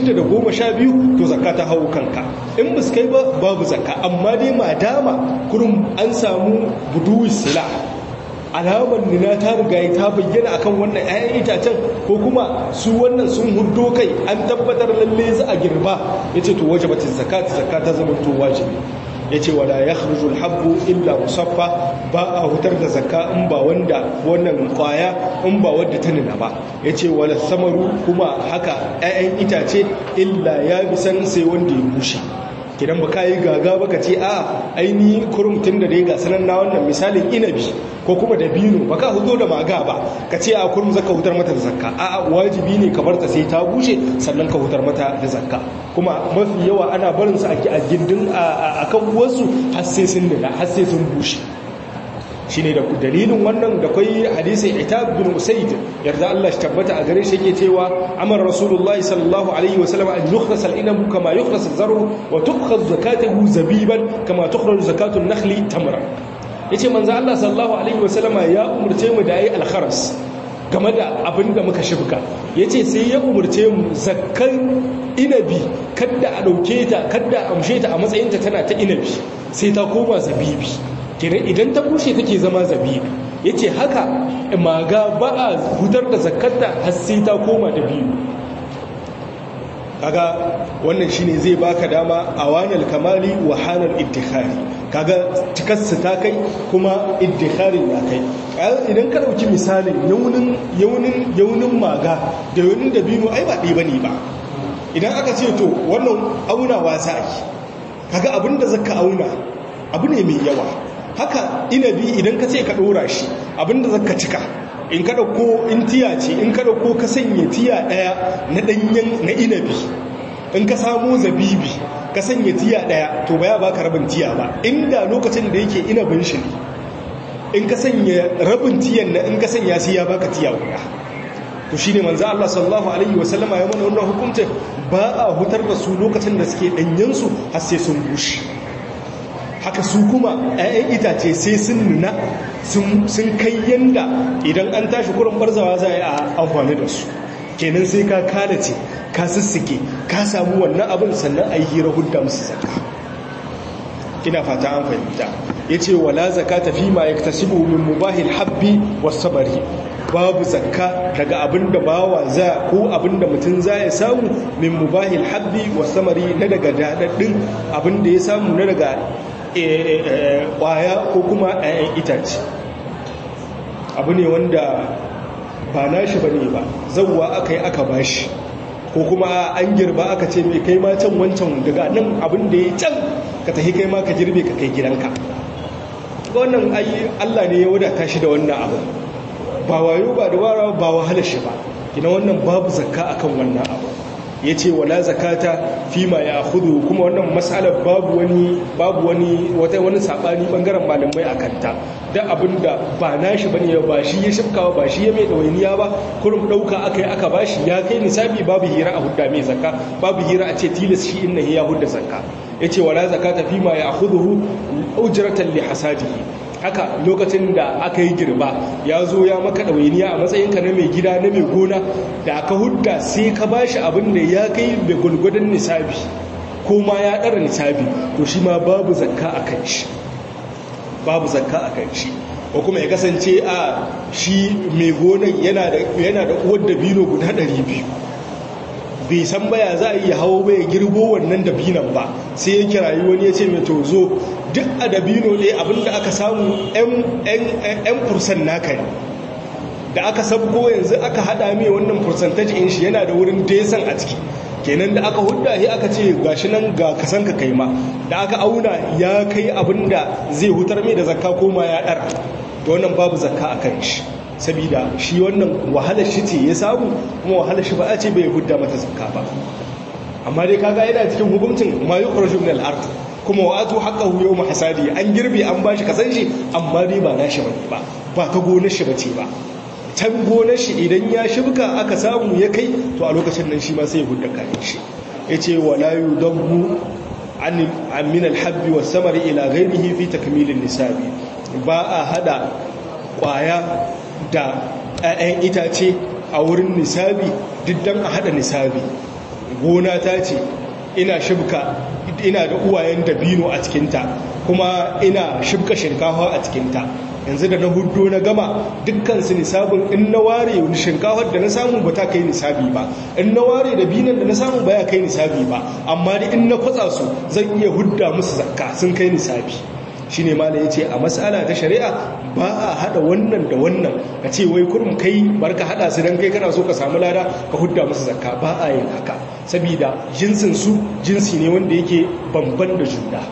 612 to zakka ta hawo kanka in bus kai ba babu zakka amma dai madama kurum an samu buduwi sila alamar nuna ta riga ta bayyana akan wannan 'ya'yan itacen ko kuma su wannan sun huddo kai an tabbatar lalle za a girba yace to wajibatin zakat zakata zama to wajibi ya ce wala ya kharjul habbu illa musaffa ba a hutar da zakka in ba wanda wannan kwaya in ba wadda ta nuna ba ya ce wala samaru kuma haka 'ya'yan itace illa ya bisan sai wanda ya bushe kidan ba kai gaga baka ce a aini kurum tun da dai ga sanan na wannan misalin inabi ko kuma da bino baka hudo da maga ba ka ce a kurum zaka hutar mata da zakka a a wajibi ne ka barta sai ta bushe sannan ka hutar mata da zakka kuma mafi yawa ana barin su a gindin a kan wasu har sai sun nuna har sai sun bushe shine da dalilin wannan da kai hadisi itab bin usayd yarda Allah shi tabbata a gare shi yake cewa amar rasulullah sallallahu alaihi wasallam an yukhrasa al-inab kama yukhrasa az-zar'u wa tukhaz zakatuhu zabiban kama tukhraj zakatu an-nakhli tamra yace manzo Allah sallallahu alaihi wasallam ya umurce mu da ayi al-kharas game da abin da muka shibka yace sai ya umurce mu zakkan inabi kadda a dauke ta kadda a amshe ta a matsayin ta tana ta inabi sai ta koma zabibi kenan idan ta bushe take zama zabibi yace haka maga ba a hutar da zakarta har sai ta koma da biyu kaga wannan shine zai baka dama awanal kamali wa hanal iddikhari kaga cikarsa ta kai kuma iddikharin ya kai idan ka dauki misalin yaunin yaunin yaunin maga da yaunin dabino ai ba ɗaya bane ba idan aka ce to wannan auna wasa ake kaga abinda zaka auna abu ne mai yawa haka inabi idan ka ce ka ɗora shi abinda zaka cika in ka ɗauko in tiya ce in ka ɗauko ka sanya tiya ɗaya na ɗanyen na inabi in ka samu zabibi ka sanya tiya ɗaya to ba ya baka rabin tiya ba inda lokacin da yake inabin shi ne in ka sanya rabin tiyan na in ka sanya sai ya baka tiya guda to shine manzo Allah sallallahu alaihi wasallama ya mana wannan hukuncin ba a hutar da su lokacin da suke ɗanyen su har sai sun bushe haka su kuma 'ya'yan itace sai sun nuna sun kai yanda idan an tashi kurin barzawa za a yi a amfani da su kenan sai ka kalace ka sissike ka samu wannan abin sannan a yi hira hudda musu zaka ina fata an fahimta ya ce wala zaka tafi ma ya tasibu min mubahil habbi wasu bari babu zakka daga abin da bawa za ko abin da mutum za ya samu min mubahil habbi wasu samari na daga daɗaɗɗin abin da ya samu na daga kwaya ko kuma ɗayan itace abu ne wanda ba nashi ba ne ba zauwa aka yi aka bashi ko kuma an girba aka ce mai kai ma can wancan daga nan abin da ya can ka tafi kai ma ka girbe ka kai gidanka wannan ayi allah ne ya wadata shi da wannan abu ba wayo ba da wara ba wahalar shi ba gina wannan babu zakka akan wannan abu ya ce wala zakata fi ma ya hudu kuma wannan matsalar babu wani babu wani wata wani sabani bangaren malamai a kanta da abinda ba nashi bane ba shi ya shifkawa ba shi ya mai dawainiya ba kurum dauka aka yi aka bashi ya kai nisabi babu hira a hudda mai zakka babu hira a ce tilas shi inna ya hudda zakka yace wala zakata fi ma ya hudu ujratan li hasadihi haka lokacin da aka yi girba ya zo ya maka ɗawainiya a matsayinka na mai gida na mai gona da aka hudda sai ka ba shi abin da ya kai mai gulgudun nisabi ko ma ya ɗara nisabi to shi ma babu zakka a kan shi babu zakka a kan shi ko kuma ya kasance a shi mai gonan yana da uwar dabino guda 200 bai san baya za a iya hawo bai girbo wannan dabinan ba sai ya kirayi wani ya ce mai to zo duk a dabino ne abinda aka samu 'yan fursan naka ne da aka sabko yanzu aka hada mai wannan fursantaji in shi yana da wurin desan a ciki kenan da aka hudda shi aka ce gashi nan ga kasan ka kai ma da aka auna ya kai abinda zai hutar mai da zakka koma ya dara to wannan babu zakka a kan shi sabida shi wannan wahalar shi ce ya samu kuma wahalar shi ba a ce bai hudda mata zakka ba amma dai kaga yana cikin hukuncin ma yukhraju min al-ard kuma wa atu haqqahu yawm hasadi an girbe an bashi kasan shi amma dai ba nashi bane ba ba ta gonar shi bace ba can gonar shi idan ya shibka aka samu ya kai to a lokacin nan shi ma sai ya hudda kayan shi yace wala yudammu an min al-habbi was-samari ila ghayrihi fi takmil an-nisabi ba a hada kwaya da 'ya'yan itace a wurin nisabi diddan a hada nisabi gona ta ce ina shibka ina da uwayen dabino a cikinta kuma ina shibka shinkafa a cikinta yanzu da na hudu na gama dukkan su nisabin in na ware shinkafar da na samu ba ta kai nisabi ba in na ware da binan da na samu ba ya kai nisabi ba amma da in na kwatsa su zan iya hudda musu zakka sun kai nisabi shine mala yace a mas'ala ta shari'a ba a hada wannan da wannan ka ce wai kurum kai barka hada su dan kai kana so ka samu lada ka hudda musu zakka ba a yin haka saboda jinsin su jinsi ne wanda yake bamban da juna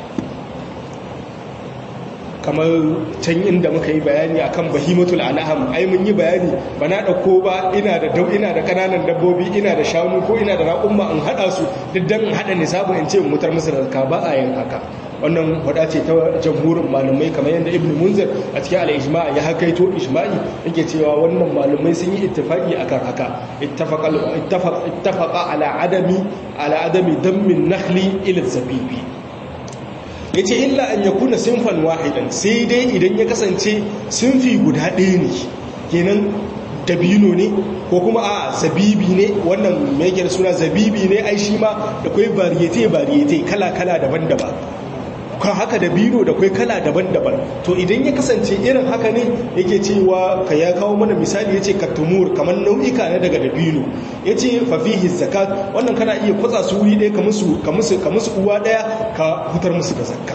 kamar can inda muka yi bayani akan bahimatul an'am ai mun yi bayani ba na dauko ba ina da dau ina da kananan dabbobi ina da shanu ko ina da raƙumma in hada su duk dan in hada nisabin in ce in mutar musu da zakka ba a yin haka wannan wada ce ta jamhurin malamai kamar yadda ibnu munzir a cikin al-ijma' ya hakaito ijma'i yake cewa wannan malamai sun yi ittifaqi akan haka ittafaqa ittafaqa ala adami ala adami dammin nakhli ila zabibi ya ce illa an ya kuna sinfan wahidan sai dai idan ya kasance sinfi guda ɗaya ne kenan dabino ne ko kuma a zabibi ne wannan mai suna zabibi ne ai shi ma da kwai bariyete bariyete kala-kala daban-daban kan haka dabino da kwai kala daban-daban to idan ya kasance irin haka ne yake cewa ka ya kawo mana misali ya ce katumur kamar nau'ika na daga dabino ya ce fafihi zakat wannan kana iya kwatsa su wuri ɗaya ka musu uwa ɗaya ka hutar musu da zakka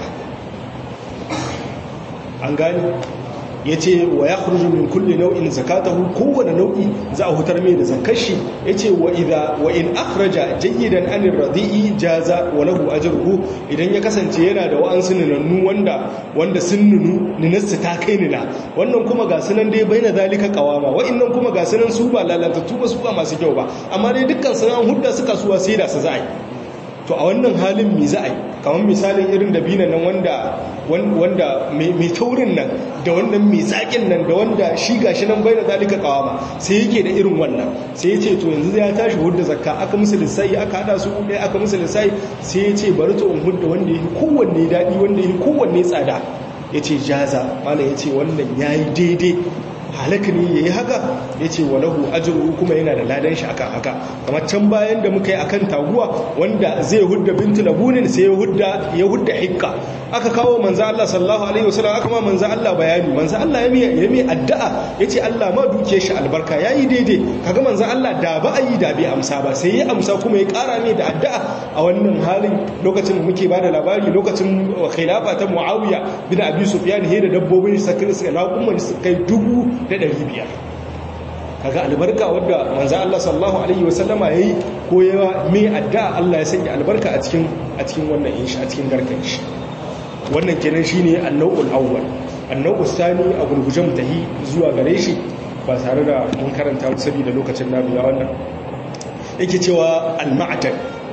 an gani ya ce wa ya kurju min kulle nau'in zakatahu kowane nau'i za a hutar mai da zakashi ya ce wa in akhraja jayyidan anir radi'i jaza wa lahu ajruhu idan ya kasance yana da wa'ansu ninannu wanda wanda sun nunu ninarsu ta kai nina wannan kuma ga sunan dai bai na zalika kawama wa'annan kuma ga sunan su ba lalatattu ba su ba masu kyau ba amma dai dukkan sunan hudda suka suwa sai da su za a yi to a wannan halin mi za a yi kamar misalin irin dabinan nan wanda wanda mai taurin nan da wannan mai zaƙin nan da wanda shi gashi nan bai da zalika kawama sai yake da irin wannan sai ya ce to yanzu ya tashi hudda zakka aka musu lissayi aka hada su ɗaya aka musu lissayi sai ya ce bari to in hudda wanda ya kowanne daɗi wanda ya kowanne tsada ya ce jaza mana ya ce wannan ya yi daidai halaka ne ya yi haka ya ce wa lahu ajiru kuma yana da ladan shi akan haka kamar can bayan da muka yi akan taguwa wanda zai hudda bintu labunin sai ya hudda hikka aka kawo manzo Allah sallallahu alaihi wasallam aka ma manzo Allah bayani manzo Allah ya mai ya mai addu'a yace Allah ma duke shi albarka yayi daidai kaga manzo Allah da ba a yi da bai amsa ba sai ya amsa kuma ya kara mai da addu'a a wannan halin lokacin da muke bada labari lokacin khilafa ta Muawiya bin Abi Sufyan he da dabbobin sakir sai raƙumman su kai dubu da ɗari biyar kaga albarka wadda manzo Allah sallallahu alaihi wasallama yayi ko yawa mai addu'a Allah ya sanya albarka a cikin a cikin wannan inshi a cikin garkan shi wannan kenan shine annau'ul awwal annau'us sani a gurguje mutahi zuwa gare shi ba tare da mun karanta saboda lokacin namu ya wannan yake cewa al-ma'dan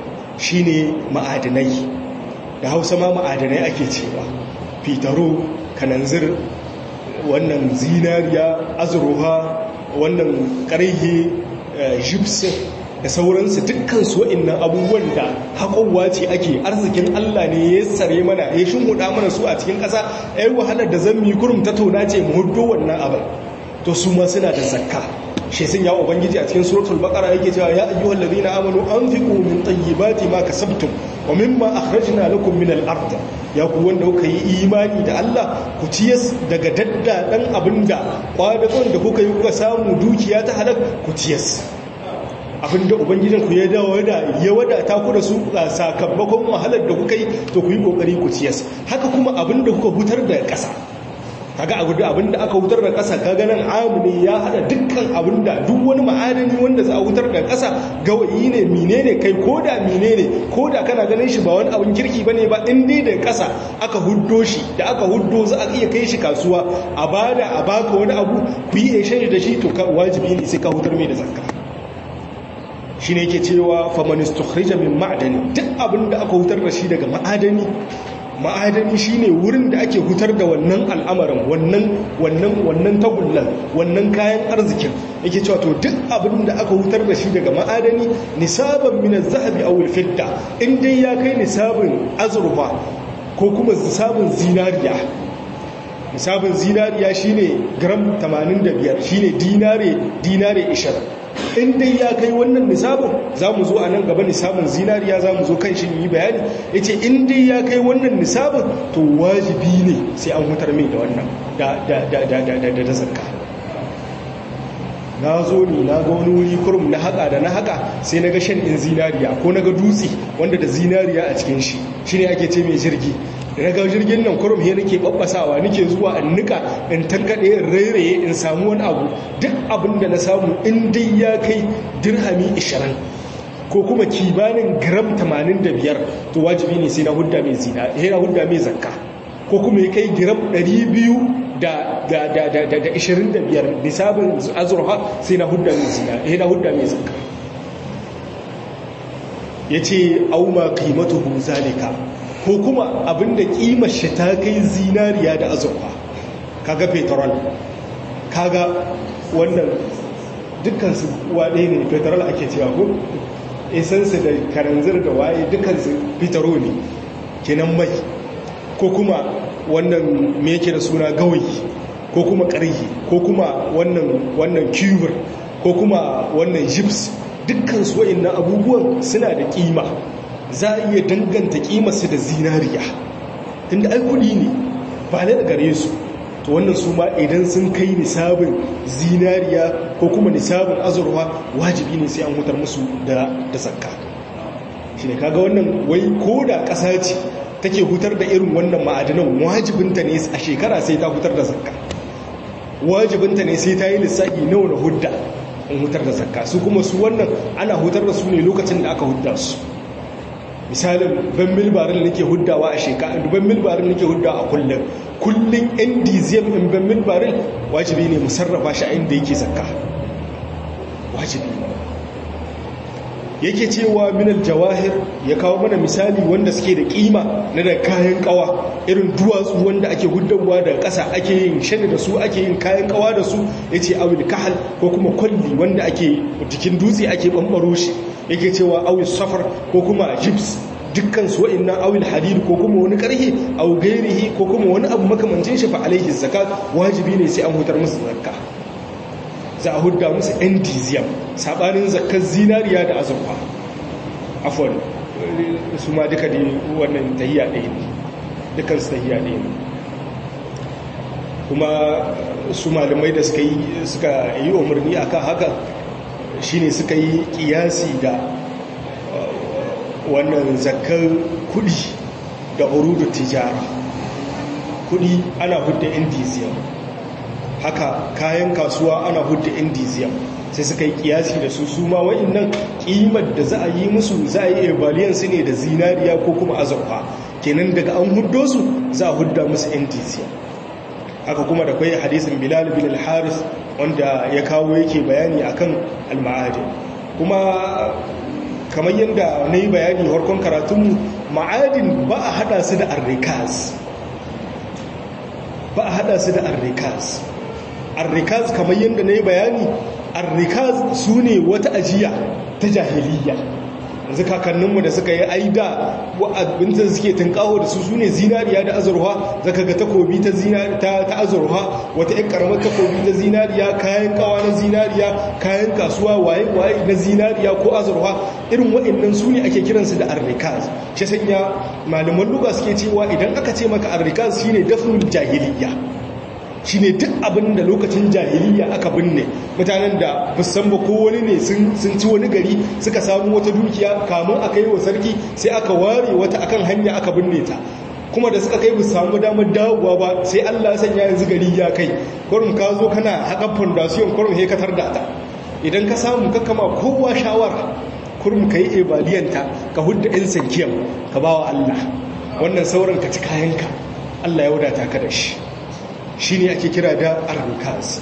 shine ma'adanai da Hausa ma ma'adanai ake cewa fitaro kananzir wannan zinariya azruha wannan karhe gypsum da sauransu dukkansu wa'annan abubuwan da haƙowa ce ake arzikin Allah ne ya tsare mana ya shimhuda mana su a cikin ƙasa ai wahalar da zan mi kurum ta tona ce mu huddo wannan abin to su ma suna da zakka shi sun ya ubangiji a cikin suratul baqara yake cewa ya ayyuhal ladina amanu anfiqu min tayyibati ma kasabtum wa mimma akhrajna lakum min al-ard ya ku wanda kuka yi imani da Allah ku ciyas daga daddadan abinda kwadagon da kuka yi kuka samu dukiya ta halak ku ciyas abinda ubangijin ku ya dawo da ya wadata ku da su sakamakon wahalar da kuka yi to ku yi kokari ku ciyas haka kuma abinda kuka hutar da ƙasa kaga abu da abinda aka hutar da ƙasa kaga nan amune ya hada dukkan abinda duk wani ma'adani wanda za a hutar da ƙasa gawayi ne menene kai koda menene koda kana ganin shi ba wani abin kirki bane ba in dai da ƙasa aka huddo shi da aka huddo za a iya kai shi kasuwa a bada a baka wani abu ku yi exchange da shi to wajibi ne sai ka hutar mai da zakka shine yake cewa faman istukhrija min ma'dani duk abinda aka hutar da shi daga ma'adani ma'adani shine wurin da ake hutar da wannan al'amarin wannan wannan wannan tagullan wannan kayan arzikin yake cewa to duk abin da aka hutar da shi daga ma'adani nisaban min az-zahabi aw al-fidda in dai ya kai nisabin azurfa ko kuma nisabin zinariya nisabin zinariya shine gram 85 shine dinare dinare 20 in dai ya kai wannan nisabin za mu zo a nan gaba nisabin zinariya za mu zo kan shi yi bayani ya ce in dai ya kai wannan nisabin to wajibi ne sai an hutar mai da wannan da zarka na zo ne na ga wani wuri kurum na haka da na haka sai na ga shan in zinariya ko na ga dutse wanda da zinariya a cikin shi shi ne ake ce mai jirgi da ga jirgin nan kurum he nake babbasawa nake zuwa in nika in tankade in rairaye in samu wani abu duk abin da na samu in dai ya kai dirhami 20 ko kuma kibanin gram 85 to wajibi ne sai na hudda mai zina sai na hudda mai zakka ko kuma ya kai gram 200 da da da da da 25 nisabin azurha sai na hudda mai zina sai na hudda mai zakka yace auma qimatuhu zalika ko kuma abinda kimar shi ta kai zinariya da azurfa kaga petrol kaga wannan dukkan su waɗe ne petrol ake cewa ko esansu da karanzir da waye dukansu fitaro ne kenan mai ko kuma wannan me yake da suna gawayi ko kuma ƙarhi ko kuma wannan wannan cubur ko kuma wannan gyps dukkansu wa'annan abubuwan suna da kima za a iya danganta kimarsu da zinariya tunda ai kudi ne ba da gare su to wannan su ma idan sun kai nisabin zinariya ko kuma nisabin azurwa wajibi ne sai an hutar musu da da zakka shi ne kaga wannan wai ko da ƙasa ce take hutar da irin wannan ma'adanan wajibinta ne a shekara sai ta hutar da zakka wajibinta ne sai ta yi lissafi nawa na hudda in hutar da zakka su kuma su wannan ana hutar da su ne lokacin da aka hudda su misalin ban milbarin nake huddawa a shekara ban milbarin nake huddawa a kullum kullum ndcm in ban milbarin wajibi ne musarrafa shi a inda yake zakka wajibi yake cewa minal jawahir ya kawo mana misali wanda suke da kima na da kayan kawa irin duwatsu wanda ake huddawa daga ƙasa ake yin shani da su ake yin kayan kawa da su ya ce awil kahal ko kuma kwalli wanda ake jikin dutse ake ɓanɓaro shi yake cewa awil safar ko kuma gyps dukkan su wa'annan awil hadid ko kuma wani karhi aw gairihi ko kuma wani abu makamancin shi fa alaihi zakat wajibi ne sai an hutar musu zakka za a hudda musu endiziyam sabanin zakkar zinariya da azurfa afon su ma duka da wannan tahiya ɗaya ne dukkan su tahiya ɗaya ne kuma su malamai da suka yi suka yi umarni akan haka shine suka yi kiyasi da wannan zakkar kudi da urudu tijara kudi ana hudda endiziyam haka kayan kasuwa ana hudda indiziyam sai suka yi kiyasi da su su ma wa'annan kimar da za a yi musu za a yi evaliyan su ne da zinariya ko kuma azurfa kenan daga an huddo su za a hudda musu indiziyam haka kuma da kwai hadisin bilal bin al-haris wanda ya kawo yake bayani akan al-ma'adin kuma kamar yadda na yi bayani harkon karatunmu ma'adin ba a hada su da arrikaz ba a hada su da arrikaz arrikaz kamar yadda na yi bayani arrikaz su ne wata ajiya ta jahiliya yanzu kakanninmu da suka yi aida abinda suke tunkaho da su su ne zinariya da azurwa zaka ga takobi ta azurwa wata yan karamar takobi ta zinariya kayan kawa na zinariya kayan kasuwa waye-waye na zinariya ko azurwa irin waɗannan su ne ake kiransu da arrikaz shi sanya malaman luga suke cewa idan aka ce maka arrikaz shine dafnul jahiliya shi ne duk abin da lokacin jahiliya aka binne mutanen da san ba ko wani ne sun ci wani gari suka samu wata dukiya kamun aka yi wa sarki sai aka ware wata akan hanya aka binne ta kuma da suka kai bu samu damar dawowa ba sai Allah sanya yanzu gari ya kai kurum ka zo kana haƙa fondasiyon kurum he ka tarda ta idan ka samu ka kama kowa shawara kurum ka yi ebaliyanta ka hudda ɗin sankiyar ka ba wa Allah wannan sauran ka ci kayanka Allah ya wadata ka da shi shi ne ake kira da arnikaz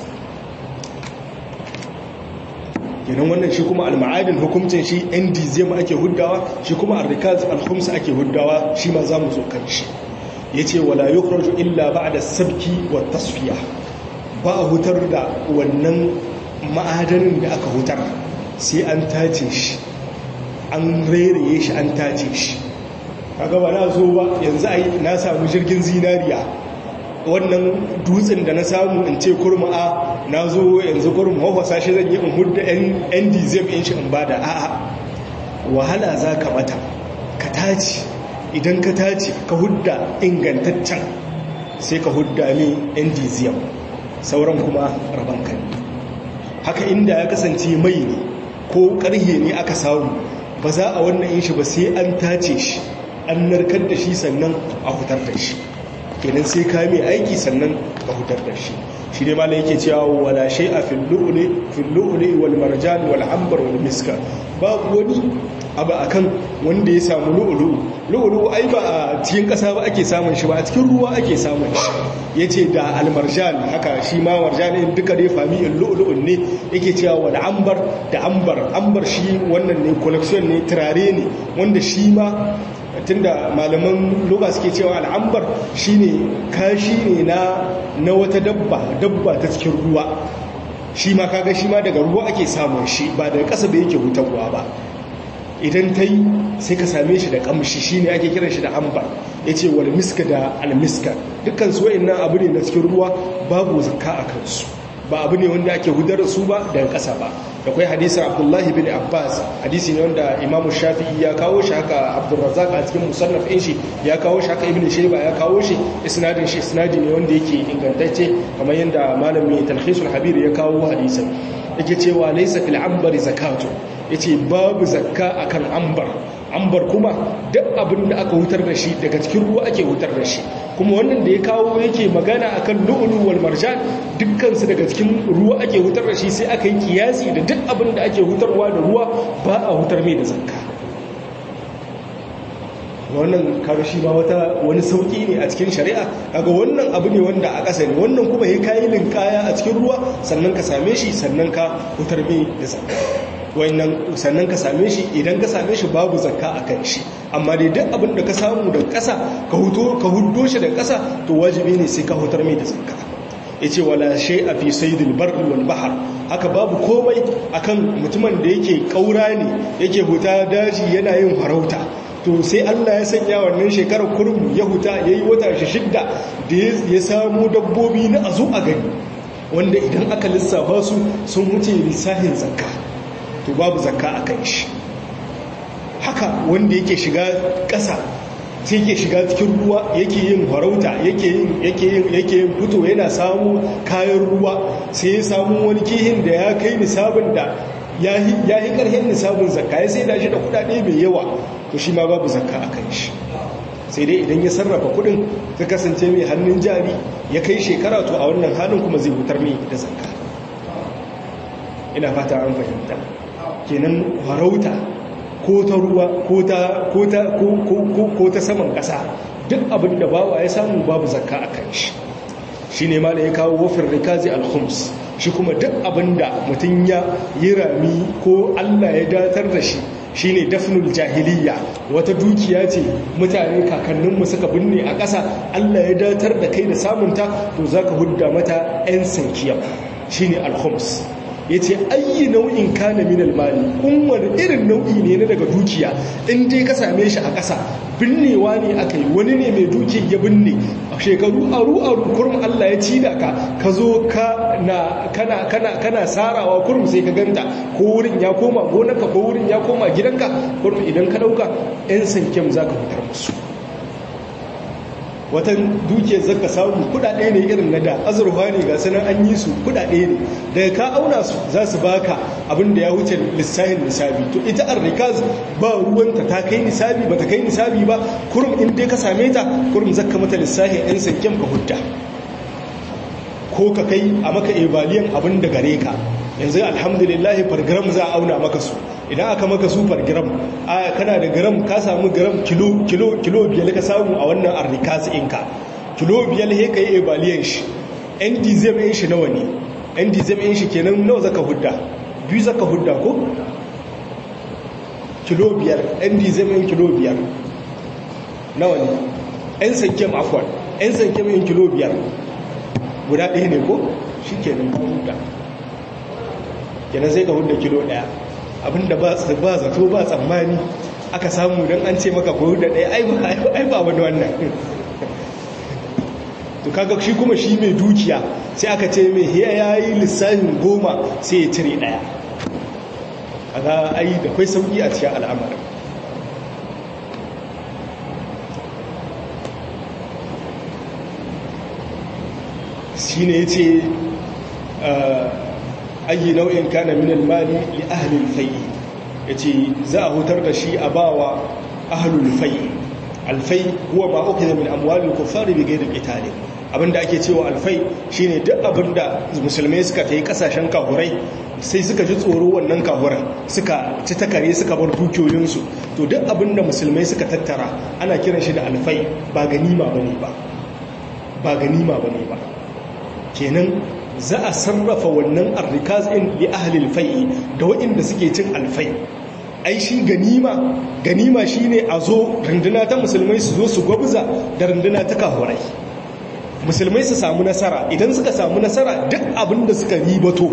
yanan wannan shi kuma alma'adin hukumcin shi ndizm ake huddawa shi kuma arnikaz alhumsa ake huddawa shi ma za mu zo kan shi ya ce wala yukhraju illa ba'da sabki wa tasfiya ba a hutar da wannan ma'adanin da aka hutar sai an tace shi an reraye shi an tace shi kaga ba na zo ba yanzu ai na samu jirgin zinariya wannan dutsen da na samu in ce kurma a na zo yanzu kurma hafasa shi zan yi in hudda yan dizem in shi in ba da a'a wahala za ka mata ka taci idan ka taci ka hudda ingantaccen sai ka hudda ne yan dizem sauran kuma rabon kan haka inda ya kasance mai ne ko karhe ne aka samu ba za a wannan yin shi ba sai an tace shi an narkar da shi sannan a hutar da shi kenan sai ka mai aiki sannan ka hutar da shi shi ne malai yake cewa wala shay'a fil lu'li fil lu'li wal marjan wal ambar wal miska babu wani abu akan wanda ya samu lu'lu lu'lu ai ba a cikin kasa ba ake samun shi ba a cikin ruwa ake samun shi yace da al marjan haka shi ma marjan din duka dai fami'in lu'lu ne yake cewa wal ambar da ambar ambar shi wannan ne collection ne turare ne wanda shi ma tunda malaman loga suke cewa al'ambar shine kashi ne na na wata dabba dabba ta cikin ruwa shi ma kaga shi ma daga ruwa ake samun shi ba daga ƙasa da yake hutarwa ba idan ta yi sai ka same shi da ƙamshi shi ne ake kiran shi da ambar ya ce wal miska da almiska dukkan su wa'in abu ne na cikin ruwa babu zakka a kansu ba abu ne wanda ake hudar su ba daga ƙasa ba da kwai hadisin abdullahi bin abbas hadisi ne wanda imamu shafi'i ya kawo shi haka abdurrazak a cikin musannaf ɗin shi ya kawo shi haka ibn shaiba ya kawo shi isnadin shi isnadi ne wanda yake ingantacce kamar yadda malami talhisul habir ya kawo hadisin yake cewa laysa fil ambari zakatu yace babu zakka akan ambar ambar kuma duk abin da aka hutar da shi daga cikin ruwa ake hutar da shi kuma wannan da ya kawo yake magana akan lu'ulu wal marjan dukkan su daga cikin ruwa ake hutar da shi sai aka yi kiyasi da duk abin da ake hutarwa da ruwa ba a hutar mai da zakka wannan kaga shi ma wata wani sauki ne a cikin shari'a kaga wannan abu ne wanda a ƙasa ne wannan kuma ya kayi linkaya a cikin ruwa sannan ka same shi sannan ka hutar mai da zakka wannan sannan ka same shi idan ka same shi babu zakka a kan shi amma dai duk abin da ka samu da ƙasa ka huto ka huddo shi da ƙasa to wajibi ne sai ka hutar mai da zakka yace wala shay'a fi saydil barri wal bahr haka babu komai akan mutumin da yake kaura ne yake huta daji yana yin farauta to sai Allah ya sanya wannan shekarar kurum ya huta yayi wata shi shidda da ya samu dabbobi na azu a gani wanda idan aka lissafa su sun wuce lissahin zakka to babu zakka a kan shi haka wanda yake shiga ƙasa sai yake shiga cikin ruwa yake yin farauta yake yin yake yin yake yin fito yana samu kayan ruwa sai ya samu wani kihin da ya kai nisabin da ya yi ƙarfin nisabin zakka ya sai da shi da kuɗaɗe mai yawa to shi ma babu zakka a kan shi sai dai idan ya sarrafa kuɗin ta kasance mai hannun jari ya kai shekara to a wannan halin kuma zai hutar mai da zakka ina fata an fahimta kenan farauta ko ta ruwa ko ta saman ƙasa duk abin da bawa ya samu babu zakka a kan shi shi ne ma da ya kawo wafin rikazi alhums shi kuma duk abin da mutum ya yi rami ko allah ya datar da shi shi ne dafnul jahiliya wata dukiya ce mutane kakanninmu suka binne a ƙasa allah ya datar da kai da samunta to za ka hudda mata 'yan sankiyar shi ne alhums ya ce ayi nau'in kana min almali wani irin nau'i ne na daga dukiya in dai ka same shi a ƙasa binnewa ne aka yi wani ne mai duki ya binne a shekaru aru aru kurum Allah ya ci da ka ka zo kana kana sarawa kurum sai ka ganta ko wurin ya koma gonarka ko wurin ya koma gidanka kurum idan ka dauka yan sankem zaka fitar musu watan dukiyar zaka samu kudade ne irin na da azurfa ne ga sanan an yi su kudade ne daga ka auna su za su baka abin da ya wuce lissahin nisabi to ita arrikaz ba ruwanta ta kai nisabi ba ta kai nisabi ba kurum in dai ka same ta kurum zaka mata lissahin yan sanken ka hudda ko ka kai a maka ebaliyan abin da gare ka yanzu alhamdulillah fargram za a auna maka su idan aka maka su fargram a kana da gram ka samu gram kilo kilo kilo biyar ka samu a wannan arrikas inka kilo biyar he ka yi ebaliyan shi yan dizem yin shi nawa ne yan dizem yin shi kenan nawa zaka hudda biyu zaka hudda ko kilo biyar yan dizem yin kilo biyar nawa ne yan sankem afwan yan sankem yin kilo biyar guda ɗaya ne ko shi kenan ka hudda kenan sai ka hudda kilo ɗaya abinda ba zato ba tsammani aka samu don an ce maka ko hudda ɗaya ai ba wani wannan to kaga shi kuma shi mai dukiya sai aka ce mai ya yi lissafin goma sai ya cire ɗaya kaga ai da kwai sauƙi a cikin al'amarin shi ne ya ce ayi nau'in kana minal mali li ahlil fai ya ce za a hutar da shi a bawa ahlul fai alfai huwa ma ukhidha min amwalil kuffari bighairi qital abinda ake cewa alfai shine duk abinda musulmai suka tayi kasashen kahurai sai suka ji tsoro wannan kahuran suka ci takare suka bar dukiyoyinsu to duk abinda musulmai suka tattara ana kiran shi da alfai ba ganima bane ba ba ganima bane ba kenan za a sarrafa wannan arrikaz in li ahli alfai da waɗanda suke cin alfai ai shi ganima ganima shine a zo runduna ta musulmai su zo su gwabza da runduna ta kahurai musulmai su samu nasara idan suka samu nasara duk abin da suka ribato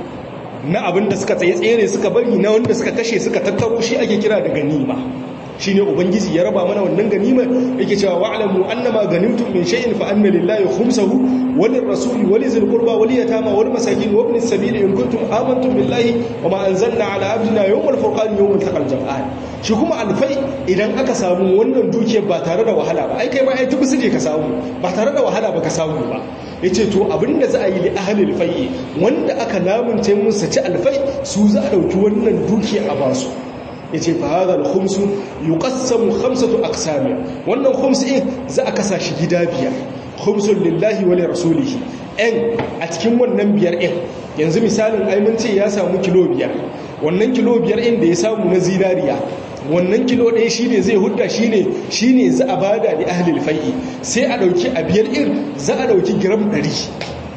na abin da suka tsaye tsere suka bari na wanda suka kashe suka tattaro shi ake kira da ganima shine ubangiji ya raba mana wannan ganima yake cewa wa'lamu annama ganimtum min shay'in fa anna lillahi khumsahu wa lirrasuli wa lizil qurba wa liyatama wal masakin wa ibnis sabili in kuntum amantum billahi wa ma anzalna ala abdina yawmal furqan yawmal taqal jam'an shi kuma alfai idan aka samu wannan dukiyar ba tare da wahala ba ai kai ma ai tubu suje ka samu ba tare da wahala ba ka samu ba yace to abinda za a yi li ahli alfai wanda aka lamunce musu ci alfai su za a dauki wannan dukiya a basu ya ce fa hadha al-khums yuqassamu khamsatu aqsam wannan khums din za a kasa shi gida biyar khumsun lillahi wa li rasulihi en a cikin wannan biyar din yanzu misalin ai mun ce ya samu kilo biyar wannan kilo biyar din da ya samu na zinariya wannan kilo ɗaya shine zai hudda shine shine za a bada da ahli al-fai'i sai a dauki a biyar din za a dauki gram 100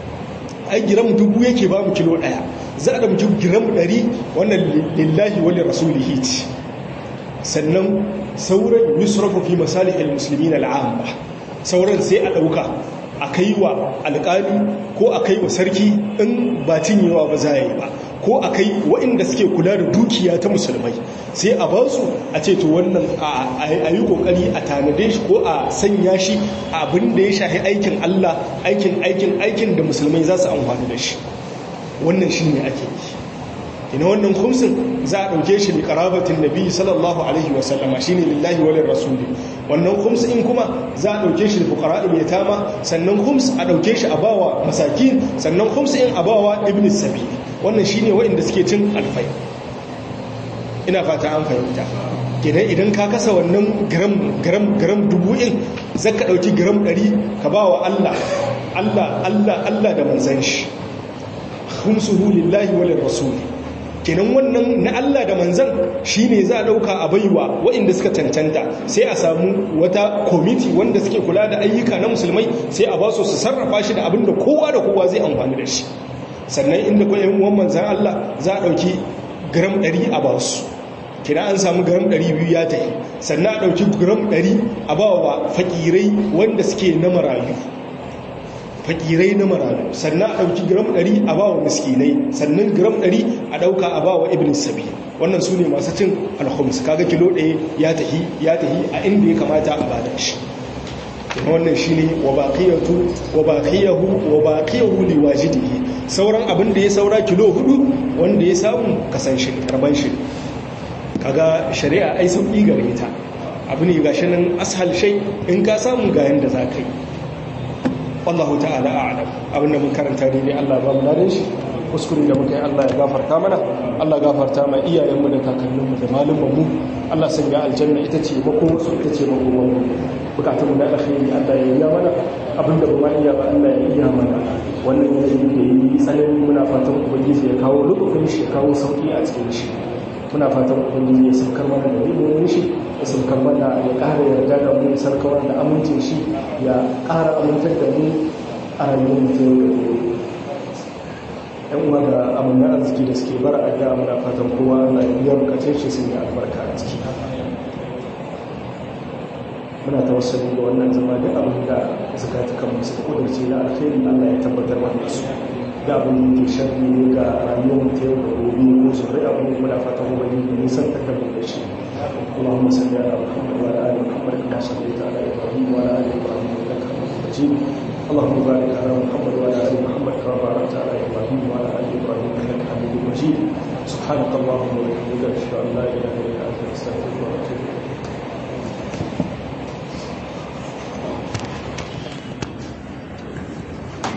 ai gram dubu yake ba mu kilo ɗaya za a ɗauki giram ɗari wannan lillahi wani rasulihi ce sannan sauran yusrafu fi masalihil muslimin al'amma sauran sai a ɗauka a kai wa alƙali ko a kai wa sarki in ba cinyewa ba za a yi ba ko a kai waɗanda suke kula da dukiya ta musulmai sai a ba su a ce to wannan a yi ƙoƙari a tanade shi ko a sanya shi abin da ya shahi aikin allah aikin aikin aikin da musulmai za su amfani da shi wannan shi ne ake yi ina wannan kumsin za a ɗauke shi da ƙarabatin nabi sallallahu alaihi wasallama shi ne lillahi walin rasuli wannan kums in kuma za a ɗauke shi da fukara'il ya tama sannan kums a ɗauke shi a bawa masakin sannan kums in a bawa ibn sabi wannan shi ne waɗanda suke cin alfai ina fata an fahimta gidan idan ka kasa wannan gram gram gram dubu in zaka ɗauki gram ɗari ka bawa allah allah allah allah da manzan shi khumsuhu lillahi wa lirrasuli kenan wannan na Allah da manzan shine za a dauka a baiwa waɗanda suka cancanta sai a samu wata komiti wanda suke kula da ayyuka na musulmai sai a ba su su sarrafa shi da abin da kowa da kowa zai amfani da shi sannan inda ko ƴan uwan manzan Allah za a dauki gram 100 a ba su kina an samu gram 200 ya tafi sannan a dauki gram 100 a ba wa fakirai wanda suke na marayu fakirai na marayu sannan a ɗauki gram 100 a bawa miskinai sannan gram 100 a ɗauka a bawa ibn sabi wannan su ne masu cin alhums kaga kilo ɗaya ya tahi ya tahi a inda ya kamata a bada shi wannan shi ne wa baqiyatu wa baqiyahu wa baqiyahu liwajidihi sauran abin da ya saura kilo hudu wanda ya samu kasan shi karban shi kaga shari'a ai sauki gare ta abu ne gashi nan ashal shay in ka samu ga yanda za ka yi wallahu ta'ala a'lam abinda mun karanta ne ne Allah ba mu dare shi kuskure da muka yi Allah ya gafarta mana Allah gafarta ma iyayenmu da kakanninmu da malumanmu Allah sanya aljanna ita ce mako su ita ce mako mu bukatun na alkhairi Allah ya yi mana abinda ba ma iya ba Allah ya iya mana wannan yanayi da yi tsanani muna fatan ubangiji ya kawo lukufin shi ya kawo sauki a cikin shi muna fatan ubangiji ya saukar mana da ribin shi ya saukar mana ya ƙara yarda da mu sarkawar da amincin shi ya ƙara amintar da mu a rayuwar mu ta yau da gobe yan uwa da amina arziki da suke bara a gaya muna fatan kowa na iya bukatun shi sun yi albarka a ciki muna tawassali da wannan zama duk abin da zakatukan mu suka kudurce na alkhairi Allah ya tabbatar mana su da abin da ke sharri ne ga rayuwar mu ta yau da gobe ko zuri abin da muna fatan ubangiji da nisan takardun da shi اللهم صل على محمد وعلى ال محمد كما صليت على ابراهيم وعلى ال ابراهيم انك حميد مجيد اللهم بارك على محمد وعلى ال محمد كما باركت على ابراهيم وعلى ال ابراهيم انك حميد مجيد سبحانك اللهم وبحمدك اشهد ان لا اله الا انت استغفرك واتوب اليك